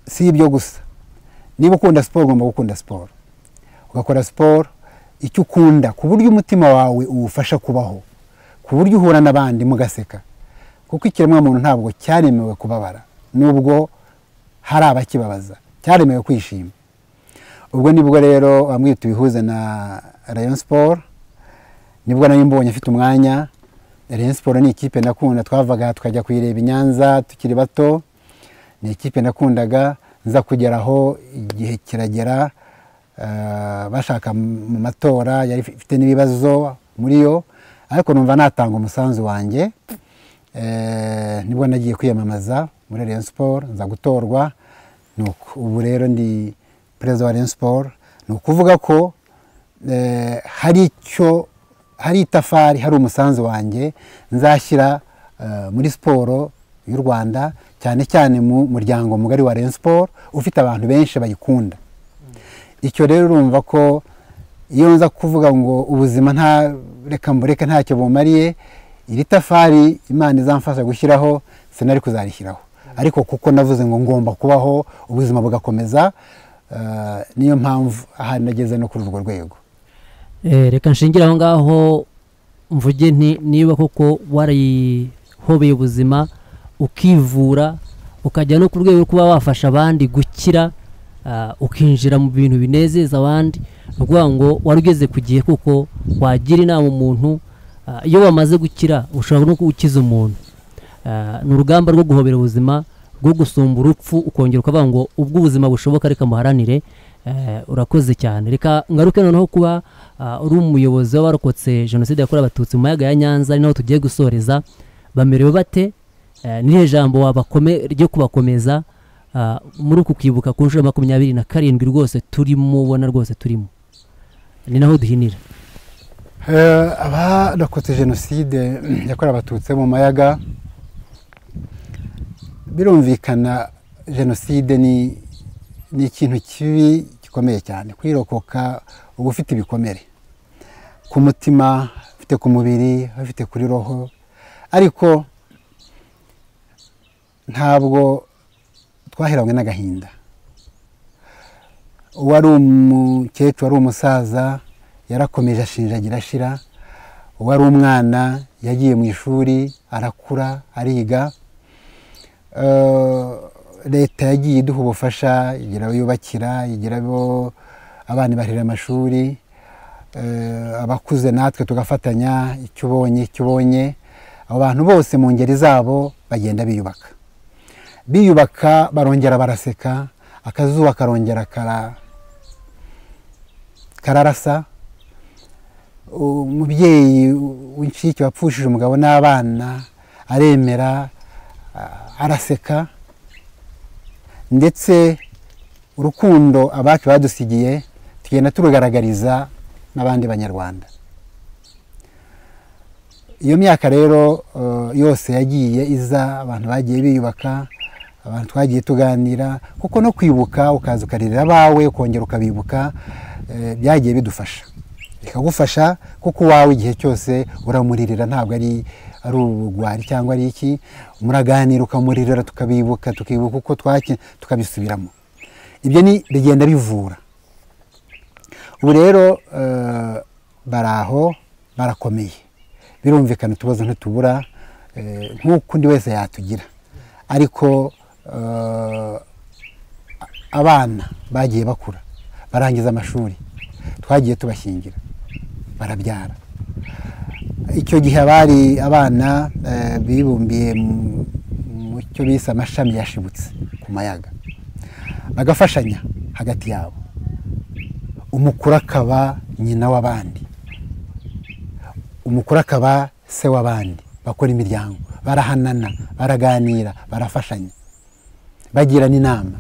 si ibyo gusa niba ukunda siporo ugomba gukunda siporo ugakora siporo icyo ukunda ku buryo umutima wawe uwufasha kubaho ku buryo uhura n'abandi mugaseka kuko ikiremwamuntu ntabwo cyaremewe kubabara nubwo hari abakibabaza cyaremewe kwishima ubwo nibwo rero wamwita ibihuze na rayon siporo nibwo nayo mbonye afite umwanya rayon siporo ni ikipe nakunda twavaga tukajya kuyireba i nyanza tukiri bato ni ikipe nakundaga nza kugeraho igihe kiragera eh, bashaka mu matora yari ifite n'ibibazo muri yo ariko numva natanga umusanzu wanjye Eh, nibwo nagiye kwiyamamaza muri rayon siporo nza gutorwa nuko ubu rero ndi perezida wa rayon siporo ni ukuvuga ko eh, hari icyo hari itafari hari umusanzu wanjye nzashyira eh, muri siporo y'u rwanda cyane cyane mu muryango mugari wa rayon siporo ufite abantu benshi bayikunda icyo rero urumva ko iyo nza kuvuga ngo ubuzima nta reka mbureke ntacyo bumariye iri tafari imana izamfasha gushyiraho sinari kuzarishyiraho ariko kuko navuze ngo ngomba kubaho ubuzima bugakomeza eh, niyo mpamvu aha nageze no kuri urwo rwego Eh, reka nshingire aho ngaho mvuge nti niba koko warihobeye ubuzima ukivura ukajya no ku rwego rwo kuba wafasha abandi gukira ah, ukinjira mu bintu binezeza abandi ni ukuvuga ngo wari ugeze ku gihe kuko wagira inama umuntu ah, iyo wamaze gukira ushobora no gukiza umuntu Ah, ni urugamba rwo guhobera ubuzima rwo gusumba urupfu ukongera ukavuga ngo ubwo ubuzima bushoboka reka muharanire Eh, urakoze cyane reka ngaruke noneho kuba ah, uri umuyobozi w'abarokotse jenoside yakorewe abatutsi mu mayaga ya nyanza ari naho tugiye gusoreza bamerewe bate Eh, ni ijambo wabakome ryo kubakomeza ah, muri uku kwibuka ku nshuro ya makumyabiri na karindwi rwose turimo ubona rwose turimo ni naho duhinira Eh, abarokotse jenoside yakorewe abatutsi mu mayaga birumvikana jenoside ni ni ikintu kibi gikomeye cyane kwirokoka uba ufite ibikomere ku mutima ufite ku mubiri ufite kuri roho ariko ntabwo twahiranywe n'agahinda uwari umukecuru wari umusaza yarakomeje ashinjagira ashira uwari umwana yagiye mu ishuri arakura ariga Eh, leta yagiye iduha ubufasha igira abo yubakira igira abo abana barihira amashuri eh, abakuze natwe tugafatanya icyo ubonye icyo ubonye abo bantu bose mu ngeri zabo bagenda biyubaka biyubaka barongera baraseka akazuba karongera kara- kararasa umubyeyi w'incike wapfushije umugabo n'abana aremera a- araseka ndetse urukundo abacu badusigiye tugenda turugaragariza n'abandi banyarwanda iyo myaka rero eh, yose yagiye iza abantu bagiye biyubaka abantu twagiye tuganira kuko no kwibuka ukaza ukaririra abawe ukongera ukabibuka eh, byagiye bidufasha bikagufasha kuko uwawe igihe cyose uramuririra ntabwo ari ari ubugwari cyangwa ari iki muraganira ukamuririra tukabibuka tukibuka uko twaki tukabisubiramo ibyo ni bigenda bivura ubu rero eh, bari aho barakomeye birumvikana utubazo ntitubura eh, nk'uko undi wese yatugira ariko eh, abana bagiye bakura barangiza amashuri twagiye tubashyingira barabyara icyo gihe abari abana eh, bibumbiye mu- mu cyo bise amashami yashibutse ku mayaga bagafashanya hagati yabo umukuru akaba nyina w'abandi umukuru akaba se w'abandi bakora imiryango barahanana baraganira barafashanya bagirana inama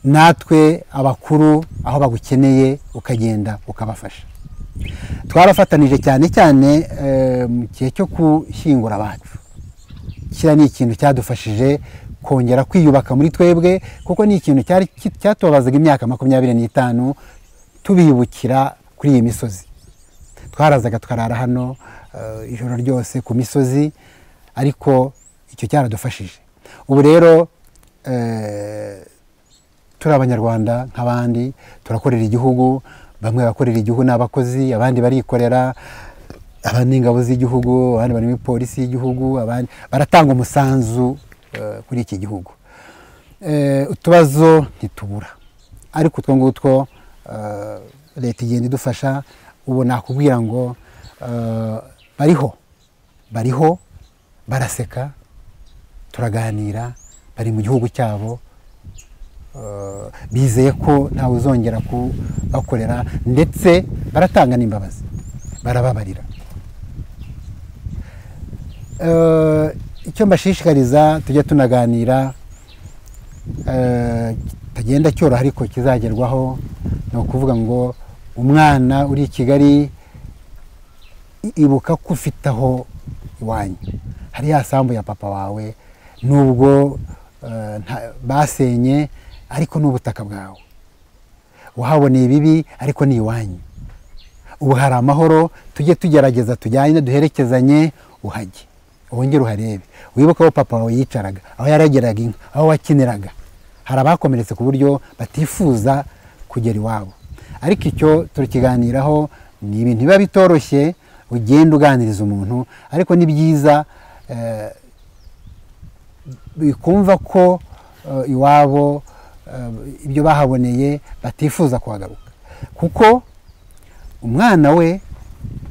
natwe abakuru aho bagukeneye ukagenda ukabafasha twarafatanije cyane cyane eh, mu gihe cyo gushyingura abacu kiriya ni ikintu cyadufashije kongera kwiyubaka muri twebwe kuko ni ikintu cyari ki- cyatubabazaga imyaka makumyabiri n'itanu tubibukira kuri iyi misozi twarazaga tukarara hano eh, ijoro ryose ku misozi ariko icyo cyaradufashije ubu rero eh, turi abanyarwanda nk'abandi turakorera igihugu bamwe bakorera igihugu ni abakozi abandi barikorera abandi ni ingabo z'igihugu abandi barimo polisi y'igihugu abandi baratanga umusanzu eh, kuri iki gihugu Eh, utubazo ntitubura ariko utwo ngutwo eh, leta igenda idufasha ubu nakubwira ngo eh, bariho bariho baraseka turaganira bari mu gihugu cyabo eh, bizeye ko ntawe uzongera kubakorera ndetse baratanga n'imbabazi barababarira Eh, icyo mbashishikariza tujya tunaganira eh, kitagenda cyoroha ariko kizagerwaho ni ukuvuga ngo umwana uri i kigali i- ibuka ko ufite aho iwanyu hari ya sambu ya papa wawe nubwo eh, nta- basenye ariko ni ubutaka bwawe wahaboneye ibibi ariko ni iwanyu ubu hari amahoro tujye tugerageza tujyane duherekezanye uhajye wongere uharebe wibuke aho papa wawe yicaraga aho yarageraga inka aho wakiniraga hari abakomeretse ku buryo batifuza kugera iwabo ariko icyo turakiganiraho ni ibintu biba bitoroshye ugenda uganiriza umuntu ariko ni byiza eh, bikumva ko eh, iwabo eh, ibyo bahaboneye batifuza kuhagaruka kuko umwana we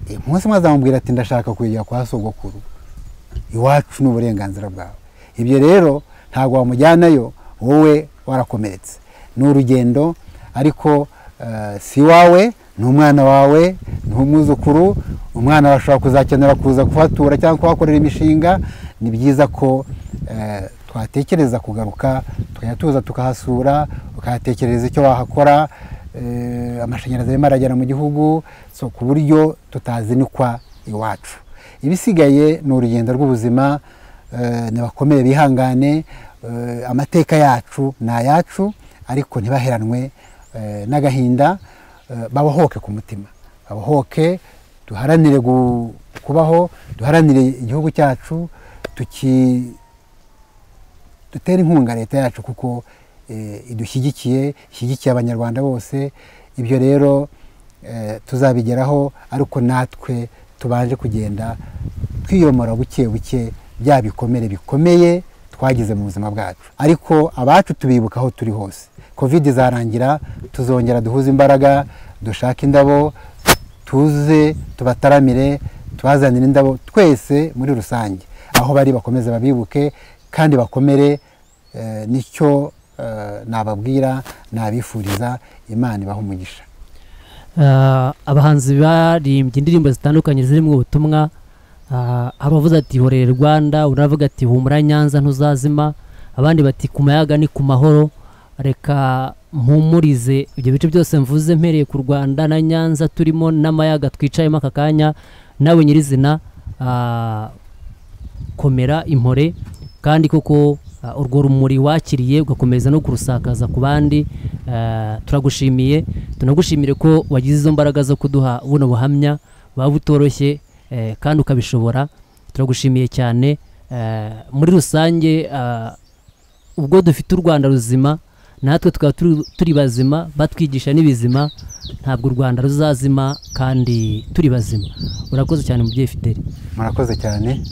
eh, umunsi umwe azamubwira ati ndashaka kujya kwa sogokuru iwacu ni uburenganzira bwawe ibyo rero ntabwo wamujyanayo wowe warakomeretse ni urugendo ariko eh, si wawe ni umwana wawe ni umwuzukuru umwana wawe ashobora kuzakenera kuza kuhatura cyangwa kuhakorera imishinga ni byiza ko eh, twatekereza kugaruka tukajya tuza tukahasura ukahatekereza icyo wahakora eh, amashanyarazi arimo aragera mu gihugu so ku buryo tutazinikwa iwacu ibisigaye ni urugendo rw'ubuzima eh, nibakomere bihangane eh, amateka yacu ni ayacu ariko ntibaheranwe eh, n'agahinda eh, babohoke ku mutima babohoke duharanire gu- kubaho duharanire igihugu cyacu tuki dutere inkunga leta yacu kuko eh, idushyigikiye ishyigikiye abanyarwanda bose ibyo rero eh, tuzabigeraho ariko natwe tubanje kugenda twiyomora buke buke bya bikomere bikomeye twagize mu buzima bwacu ariko abacu tubibuka aho turi hose kovide izarangira tuzongera duhuze imbaraga dushake indabo tuze tubataramire tubazanire indabo twese muri rusange aho bari bakomeze babibuke kandi bakomere nicyo nababwira nabifuriza imana ibaha umugisha abahanzi baririmbye indirimbo zitandukanye zirimo ubutumwa abavuze ati horere rwanda uravuga ati humura nyanza ntuzazima abandi bati ku mayaga ni ku mahoro reka mpumurize ibyo bice byose mvuze mpereye ku rwanda na nyanza turimo n'amayaga twicayemo aka kanya nawe nyirizina komera impore kandi koko urwo rumuri wakiriye ugakomeza no kurusakaza ku bandi turagushimiye tunagushimire ko wagize izo mbaraga zo kuduha buno buhamya buba butoroshye kandi ukabishobora turagushimiye cyane muri rusange ubwo dufite u rwanda ruzima natwe tukaba turi bazima batwigisha n'ibizima ntabwo u rwanda ruzazima kandi turi bazima urakoze cyane mubyeyi fideli murakoze cyane